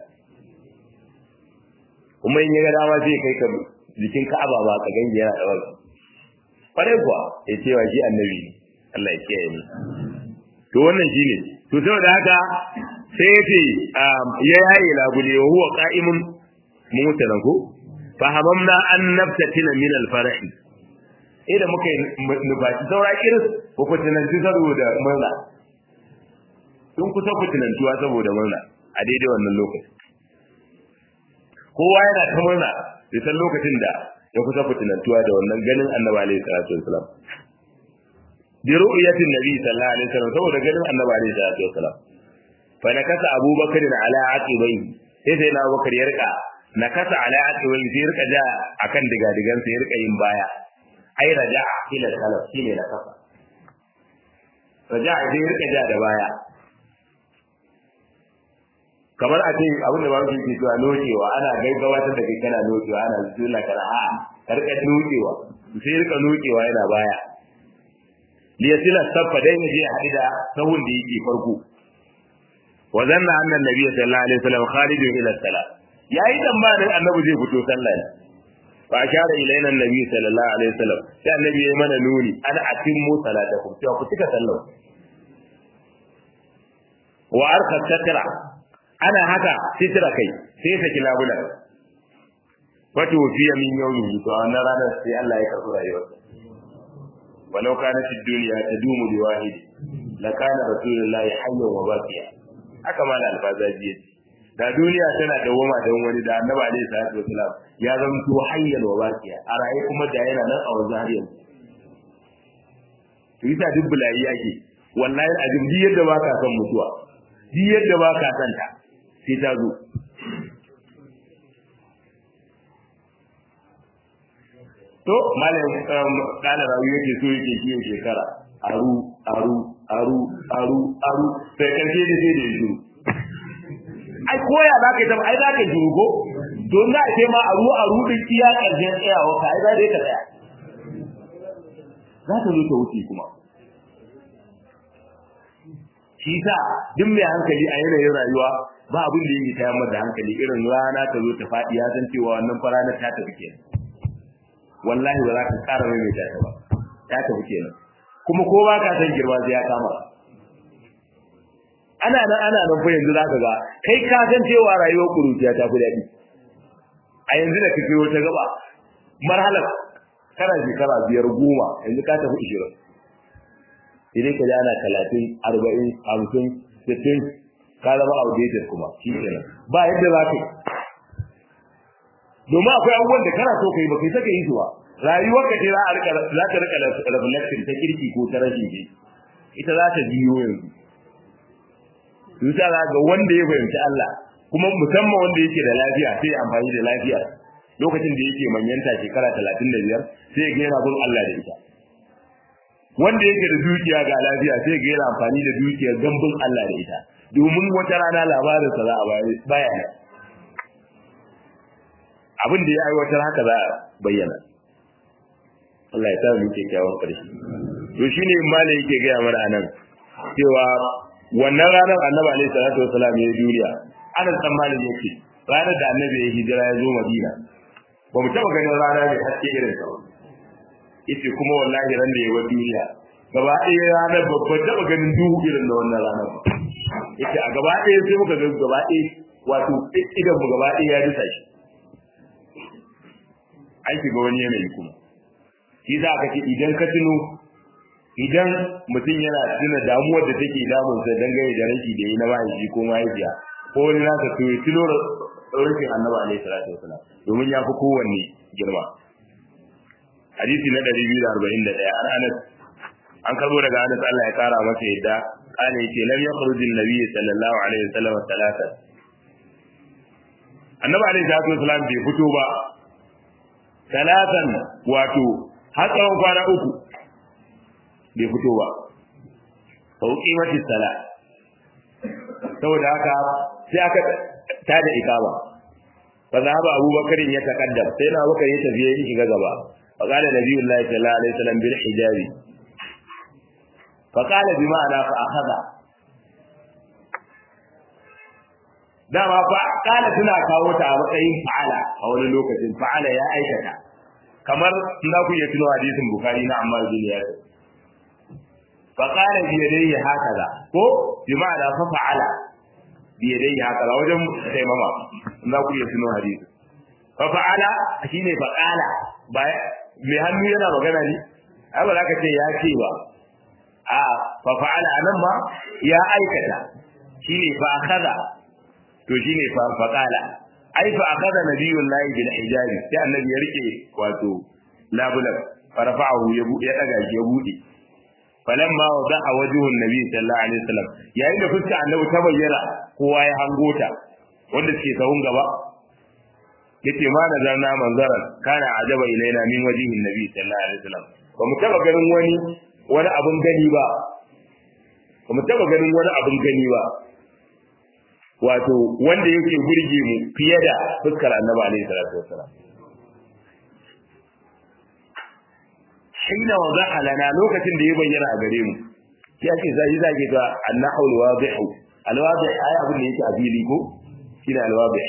kuma in ya ga dama zai kai ka jikin Ka'aba ba ka gani yana da wani kwarai kuwa ya ce wa shi annabi ne Allah ya kiyaye mu to wannan shine to saboda haka sai ya ce ya yaye labule wa huwa qa'imun mutalan ko fa hamamna an naftatina min al-farahi idan muka nufaci saura irin ko fitinanci saboda murna sun kusa fitinantuwa saboda murna a daidai wannan lokaci kowa yana ta murna da san lokacin da ya kusa fitinantuwa da wannan ganin annabi alaihi salatu wasalam bi ru'yatin nabi sallallahu alaihi wasallam saboda ganin annabi alaihi salatu wasalam fa nakasa abubakar ala aqibai sai sai na abubakar ya rika nakasa ala aqibai sai rika ja akan digadigan sai rika yin baya ai raja ila salaf shine nakasa raja sai rika ja da baya kamar a ce abin da ba su ke cewa nokewa ana gaggawatar da kai kana nokewa ana zuwa kana a karka nokewa sai rika nokewa yana baya liyasila saffa dai ne je hadi da sahun da yake farko wa zanna anna nabiy sallallahu alaihi wasallam kharijun ila salat yayi tsammanin annabi zai fito sallah ne fa ashara ilayna annabi sallallahu alaihi wasallam sai annabi ya mana nuni an atimmu salatakum cewa ku cika sallah wa arka satra ana haka sitra kai sai saki labula wato fiya min yawmi to a wannan ranar sai Allah ya karɓi rayuwarsa walau kanat ad-dunya tadumu li wahid la kana rasulullahi hayyan wa baqiya haka ma alfazaji yace da duniya tana dawoma da wani da annabi alaihi salatu wasalam ya zanto hayyan wa baqiya a raye kuma da yana nan a wanzu har yanzu to yasa duk bulayi yake wallahi azim duk yadda baka son mutuwa duk yadda baka son ta sai ta zo to malam kana rawu yake so yake kiyo shekara aru aru aru aru aru sai karshe da sai da yi ai koya za ka yi ai za ka yi ko don za a ce ma aru aru din iya karshen tsayawa ka ai za ka tsaya za ta zo ta wuce kuma shi sa duk mai hankali a yanayin rayuwa ba abin da yake tayar da hankali irin rana ta zo ta faɗi ya san cewa wannan faranar ta tafi kenan wallahi ba za ka ƙara mai ta ba ta tafi kenan kuma ko ba ka san girma sai ya kama ana nan ana nan fa yanzu zaka ga kai ka san cewa rayuwar kuruciya ta fi daɗi a yanzu da kake wata gaba marhalar kana shekara biyar goma yanzu ka tafi ishirin idan ka ji ana talatin arba'in hamsin sittin ka zama outdated kuma shi kenan ba yadda za ka yi domin akwai abubuwan da kana so ka yi ba kai saka yi su ba rayuwar ka ce za a rika za ta rika reflection ta kirki ko ta rashin ji ita za ta biyo yanzu Yusa za ga wanda ya fahimci Allah kuma musamman wanda yake da lafiya sai amfani da lafiya lokacin da yake manyanta shekara talatin da biyar sai ya yana bin Allah da ita wanda yake da dukiya ga lafiya sai ya yana amfani da dukiyar don bin Allah da ita domin wata rana labarinsa za a baya abin da ya aiwatar haka za a bayyana Allah ya sa mu kyakkyawan ƙarshe to shine malai yake gaya mana anan cewa wannan ranar annabi alaihi salatu wasalam ya duniya anan san malai yake ranar da annabi ya hijira ya zo madina ba mu taba ganin rana mai haske irin sa yace kuma wallahi ran da ya wa duniya gaba ɗaya ranar babban taba ganin duhu irin da wannan ranar yace a gaba ɗaya sai muka ga gaba ɗaya wato idan mu gaba ɗaya ya dusa shi an shiga wani yanayi kuma shi za ka ce idan ka tuno idan mutum yana tuna damuwar da take damunsa dangane da rashi da yi na mahaifi ko mahaifiya ko wani nasa to ya tuno rashin annabi alaihi salatu wasalam domin ya fi kowanne girma hadisi na 241 an anas an karbo daga anas Allah ya kara masa yadda kana yace lam yakhruj an-nabi sallallahu alaihi wasallam talata annabi alaihi salatu wasalam bai fito ba talatan wato har tsawon kwana uku bai fito ba sauƙi mati sala saboda haka sai aka tada ikama fa zahaba abubakar ya takaddam sai na abubakar ya tafi ya shiga gaba fa qala nabiyullahi sallallahu alaihi wasallam bil hijabi fa qala bi ma'ana fa akhadha dama fa qala suna kawo ta a matsayin fa'ala a wani lokacin fa'ala ya aikata kamar za ku iya tuno hadisin bukhari na ammar bin yasir fa qala bi yadayhi hakaza ko bi ma'ana fa fa'ala biyadai haka wajen taimama za ku iya tuno hadisi fa fa'ala shine fa qala ba mai hannu yana magana ne ai ba za ka ce ya ce ba a fa fa'ala anan ma ya aikata shine fa akhadha to shine fa fa qala ai fa akhadha nabiyullahi bil hijabi sai annabi ya rike wato labulan farfa'ahu ya bu ya daga shi ya bude falamma wada'a wajhun nabi sallallahu alaihi wasallam yayin da fuska annabi ta bayyana kowa ya hango ta wanda suke sahun gaba yace ma da zanna manzaran kana ajaba ilaina min wajhin nabi sallallahu alaihi wasallam ba mu taba ganin wani wani abun gani ba ba mu taba ganin wani abun gani ba wato wanda yake burge mu fiye da fuskar annabi alaihi salatu wasallam hina wadaha lana lokacin da ya bayyana a gare mu ya ce zai zage ga annahu alwadih alwadih ai abin da yake a fili ko shine alwadih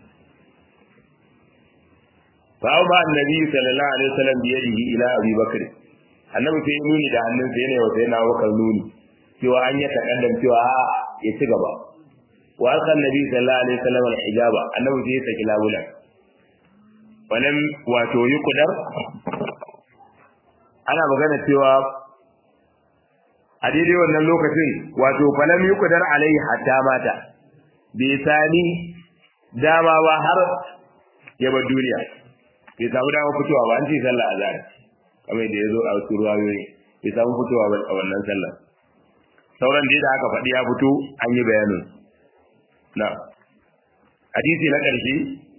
fa ba annabi sallallahu alaihi wasallam bi yadihi ila abi bakr annabi sai nuni da hannun sa yana wata yana wakar nuni cewa an ya takaddam cewa a ya ci gaba wa aka annabi sallallahu alaihi wasallam alhijaba annabi sai ya saki labulan walam wato yuqdar ana magana cewa a daidai wannan lokacin wato falam yuqdar alaihi hatta mata bai sani dama ba har ya bar duniya bai samu dama fitowa ba an ce sallah azhar kamar da yazo a wasu ruwayoyi bai samu fitowa ba a wannan sallah sauran da aka faɗi ya fito an yi bayanin na hadisi na ƙarshe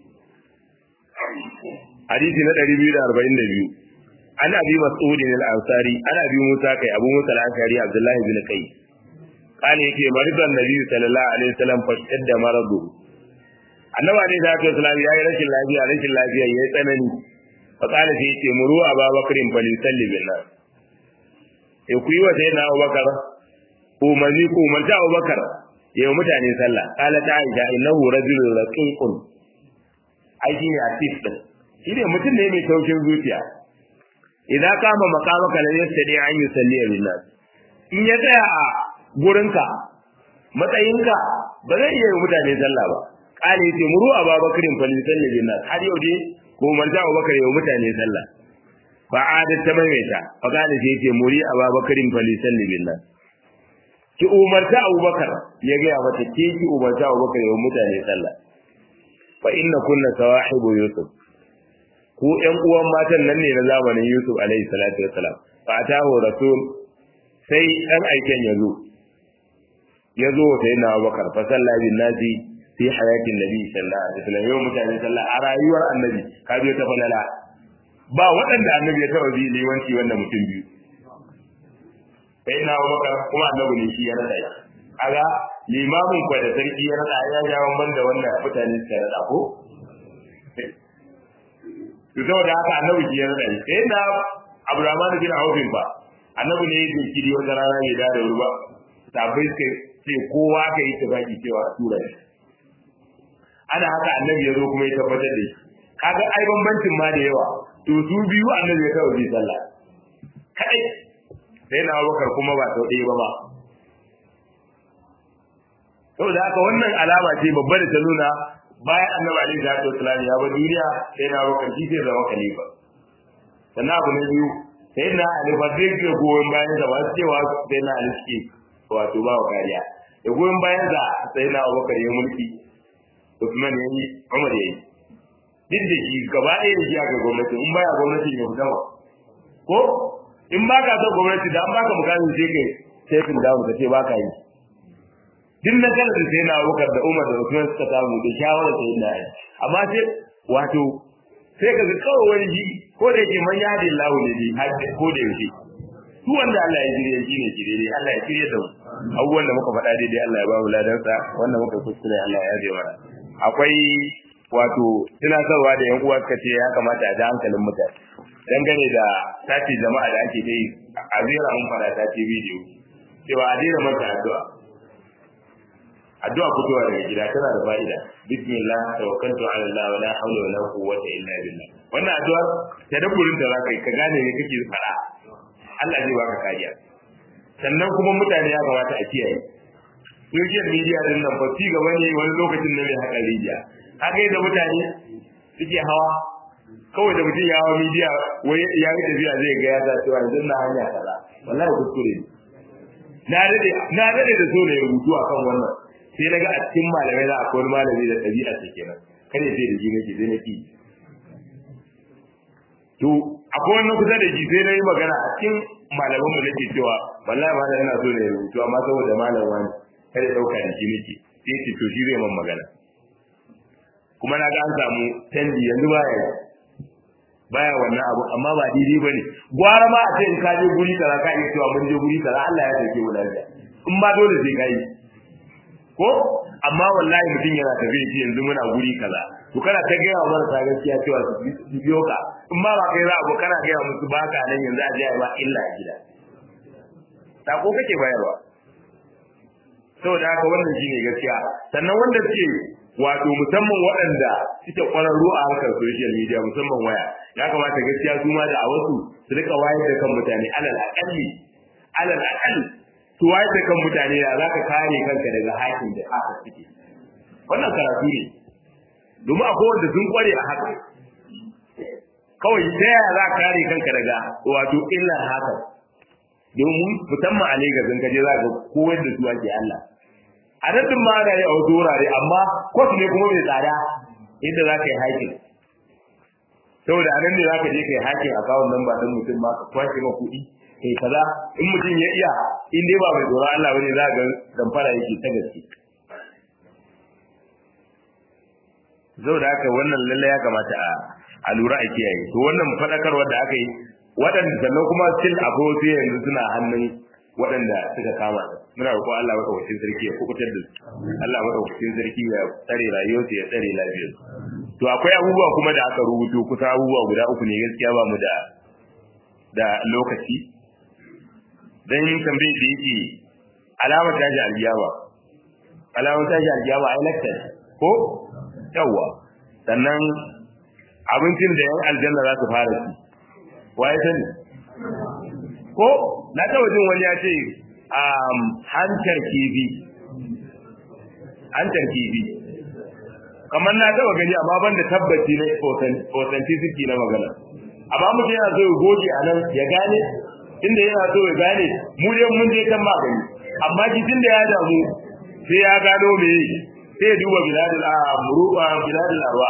hadisi na 242 an abi mas'ud al-ansari ana abi musa kai abu musa al-ansari abdullahi bin kai kana yake maridan nabi sallallahu alaihi wasallam fashadda maradu annabi alaihi salatu wasallam yayi rashin lafiya rashin lafiya yayi tsanani fa kana sai yace muru ababakarin fali salli bin nas e ku yi wa sayyidina abubakar umarni ku umarta abubakar yayi mutane sallah kala ta aisha innahu rajulun raqiqun ai shine atif din shi ne mutum ne mai taushin zuciya idan kama makamaka la yastadi an yusalli bin nas in ya tsaya a gurinka matsayinka ba zai iya yi mutane sallah ba kale yace muru ababakarin fa yusalli bin nas har yau dai ko manta abubakar yau mutane sallah fa adat ta maimaita fa kale sai yace muri ababakarin fa yusalli bin nas ki umarta abubakar ya ga mata ke ki umarta abubakar yau mutane sallah fa inna kunna sawahibu yusuf ku ƴan uwan matan nan ne na zamanin Yusuf alaihi salatu wassalam fa atahu rasul sai dan aiken ya zo ya zo sai na Abubakar fa salla bin nasi fi hayatin nabi sallallahu alaihi wasallam yau mutane sallah a rayuwar annabi ka zo ta falala ba waɗanda annabi ya taɓa bi liwanci wannan mutum biyu sai na Abubakar kuma annabi ne shi ya rada shi kaga limamin kwa da sarki ya rada ya ja banda wannan mutane suka rada ko to saboda haka annabi ki ya rada sai na Abdurrahman bin Auf ba annabi ne yake kiri wata rana bai da wuri ba sabai suka ce kowa ka yi tafaki cewa tura shi ana haka annabi ya zo kuma ya tabbatar da shi kaga ai bambancin ma da yawa to su biyu annabi ya kawo bi sallah kai sai na Abubakar kuma ba sau ɗaya ba ba saboda haka wannan alama ce babba da ta nuna bayan annabi alaihi salatu wasallam ya bar duniya sai na Abubakar shi zai zama khalifa sannan abu na biyu sai na ali ba duk da goyon bayan sa ba su cewa sai na ali suke wato ba wa kariya da goyon bayan sa sai na abubakar ya mulki Usman ya yi Umar ya yi duk da shi gaba ɗaya da shi aka gwamnati in baya gwamnati ya fita ba ko in ba ka son gwamnati da an baka mukamin sai kai sai kun dawo ka ce ba ka yi duk na kala da sai na abubakar da Umar da Usman suka samu da shawara sai na yi amma sai wato sai ka ga kawai wani ji ko da yake man yadi lahu ne bi hadda ko da yake su wanda Allah ya jire shi ne jire ne Allah ya jire da mu abubuwan da muka faɗa daidai Allah ya ba mu ladansa wanda muka kuskure Allah ya yaje mana akwai wato tunatarwa da yan uwa suka ce ya kamata a ji hankalin mutane dangane da tace jama'a da ake dai a zira mun fara tace bidiyo cewa a daina mata addu'a addu'a fitowa daga gida tana da fa'ida bismillah tawakkaltu ala allah wala hawla wala quwwata illa billah wannan addu'a tadabburin da zaka yi ka gane me kake fara Allah zai baka kariya sannan kuma mutane ya kamata a kiyaye social media din nan fa ci gaba ne wani lokacin ne mai haka rijiya haka da mutane suke hawa kawai da mutum ya hawa media wai ya yi tafiya zai ga ya ta cewa yanzu na hanya kaza wallahi kuskure ne na dade na dade da so ne rubutu akan wannan sai daga a cikin malamai za a wani malami da ɗabi'a ta kenan kare sai da ji nake sai na ki to akwai wannan kusa da ji sai na yi magana a cikin malaman mu nake cewa wallahi malam ina so ne rubutu amma saboda malam wani kare ɗauka da ji nake sai ce to shi zai man magana kuma na ga an samu canji yanzu baya baya wannan abu amma ba daidai bane gwara ma a ce in ka je guri kaza ka iya cewa mun je guri kaza Allah ya sauke mu lafiya in ba dole sai kai ko amma wallahi mutum yana tafiya shi yanzu muna guri kaza to kana ta gaya wa marasa gaskiya cewa su biyo ka in ma ba kai za abu kana gaya musu ba ka nan yanzu a je ba illa a gida sako kake bayarwa saboda haka wannan shine gaskiya sannan wanda suke wato musamman waɗanda suke ƙwararru a harkar social media musamman waya ya kamata gaskiya su ma da a wasu su rika wayar da kan mutane alal aƙalli alal aƙalli su wayar da kan mutane da za ka kare kanka daga hakin da haka suke wannan karatu ne domin akwai wanda sun ƙware a haka kawai ta yaya za ka kare kanka daga wato illar haka domin musamman a Legas in ka je za ka koyar da su ake Allah a nan ma ana yi a wasu wurare amma kwas ne kuma mai tsada inda za ka yi hakin saboda a nan ne za ka je ka yi hakin a kawon nan ba ɗin mutum ba ka kwashe ma kuɗi kai kaza in mutum ya iya in dai ba mai tsoron Allah bane za ga damfara yake ta gaske saboda haka wannan lalle ya kamata a a lura a kiyaye to wannan faɗakarwar da aka yi waɗanda sannan kuma still akwai wasu yanzu suna hannun waɗanda suka kama da muna roƙo Allah madaukakin sarki ya kubutar da su Allah madaukakin sarki ya tsare rayuwarsu ya tsare lafiyarsu to akwai abubuwa kuma da aka rubuto kusan abubuwa guda uku ne gaskiya ba mu da da lokaci dan tambaye da yake alamar tashi aljiyama alamar tashi aljiyama ai lakta ko yawa sannan abincin da yan aljanna za su fara ci waye sani ko na taba jin wani ya ce um, hantar kifi hantar kifi kamar na taba gani amma ban da tabbaci na authenticity na magana amma mutum yana so ya goge a nan ya gane inda yana so ya gane mu dai mun je kan magani amma jikin da ya damu sai ya gano me sai ya duba biladul amru'a biladul arwa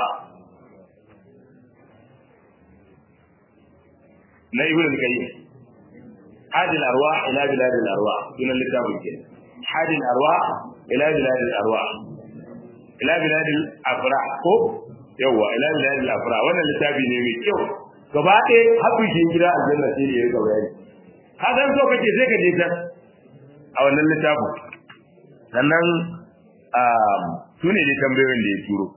na ibn al-qayyim hadil arwa ila biladil arwa sunan littafin ke hadil arwa ila biladil arwa ila biladil afra ko yawa ila biladil afra wannan littafi ne mai kyau gaba ɗaya haɗin shi gida aljanna sai da ya ga bayani ka san so kake sai ka je ta a wannan littafin sannan su ne dai tambayoyin da ya turo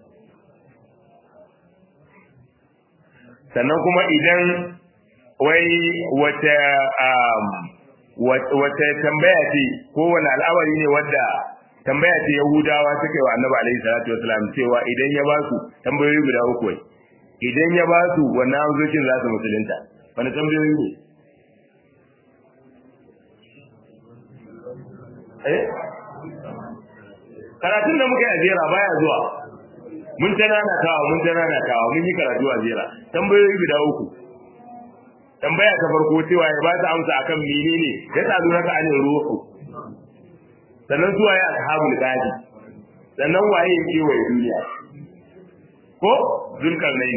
sannan kuma idan wai wata wata tambaya ce ko wani al'amari ne wadda tambaya ce yahudawa suka yi wa annabi alaihi salatu wasalam cewa idan ya ba su tambayoyi guda uku wai idan ya ba su wannan amsoshin za su musulunta wani tambayoyi ne eh karatun da muka yi a jera baya zuwa mun ta nana kawa mun ta nana kawa mun yi karatu a jera tambayoyi guda uku tambaya ta farko cewa ya ba ta amsa akan menene ya tsadu raka anil ruhu sannan zuwa ya ashabul gadi sannan waye ya kewaye duniya ko zulkarnaini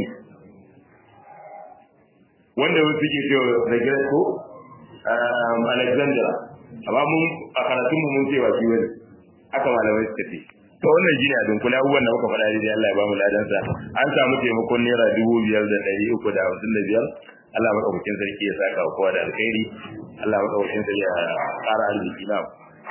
wanda wasu suke cewa da gidan ko alexander amma mun a karatun mu mun cewa shi wani aka malamai suka ce to wannan shine a dunkule abubuwan da muka faɗa dai Allah ya ba mu ladansa an samu taimakon naira dubu biyar da ɗari uku da hamsin da biyar Allah maɗaukakin sarki ya saka kowa da alkhairi Allah maɗaukakin sarki ya ƙara arziki na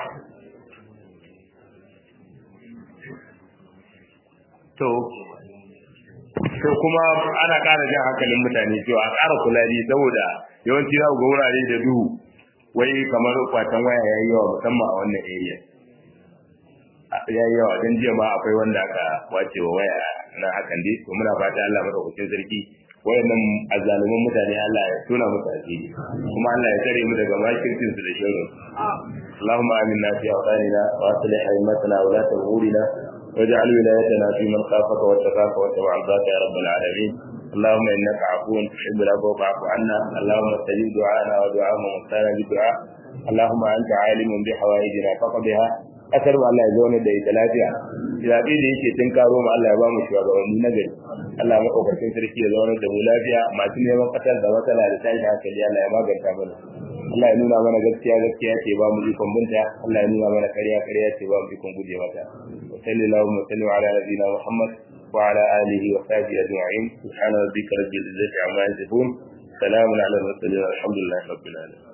to to kuma ana ƙara jan hankalin mutane cewa a ƙara kula ne saboda yawanci za ku ga wurare da duhu wai kamar kwatan waya ya yi yawa musamman a wannan area ya yi yawa don jiya ma akwai wanda aka wace wa waya na hakan dai to muna fata Allah madaukakin sarki wayannan azzaluman mutane Allah ya tona musu asiri kuma Allah ya tare mu daga makircin su da shirin اللهم آمنا في أوطاننا وأصلح أئمتنا ولاة أمورنا واجعل ولايتنا في من خافك واتقاك واتبع رضاك يا رب العالمين اللهم انك عفو تحب العفو فاعف عنا اللهم استجب دعاءنا ودعاء من كان بدعاء اللهم انت عالم بحوائجنا فقضها kasar mu Allah ya zauna da ita lafiya zaɓe da yake tun karo mu Allah ya ba mu shugabanni na gari Allah ya maɗaukakin sarki ya zauna da mu lafiya masu neman ƙasar da matsala da tashi hankali Allah ya maganta mana Allah ya nuna mana gaskiya gaskiya ce ba mu ikon binta Allah ya nuna mana ƙarya ƙarya ce ba mu ikon guje mata wa sallallahu wa sallam ala nabiyina Muhammad wa ala alihi wa sahbihi ajma'in subhana rabbika rabbil izzati amma yasifun salamun ala al mursalin alhamdulillahi rabbil alamin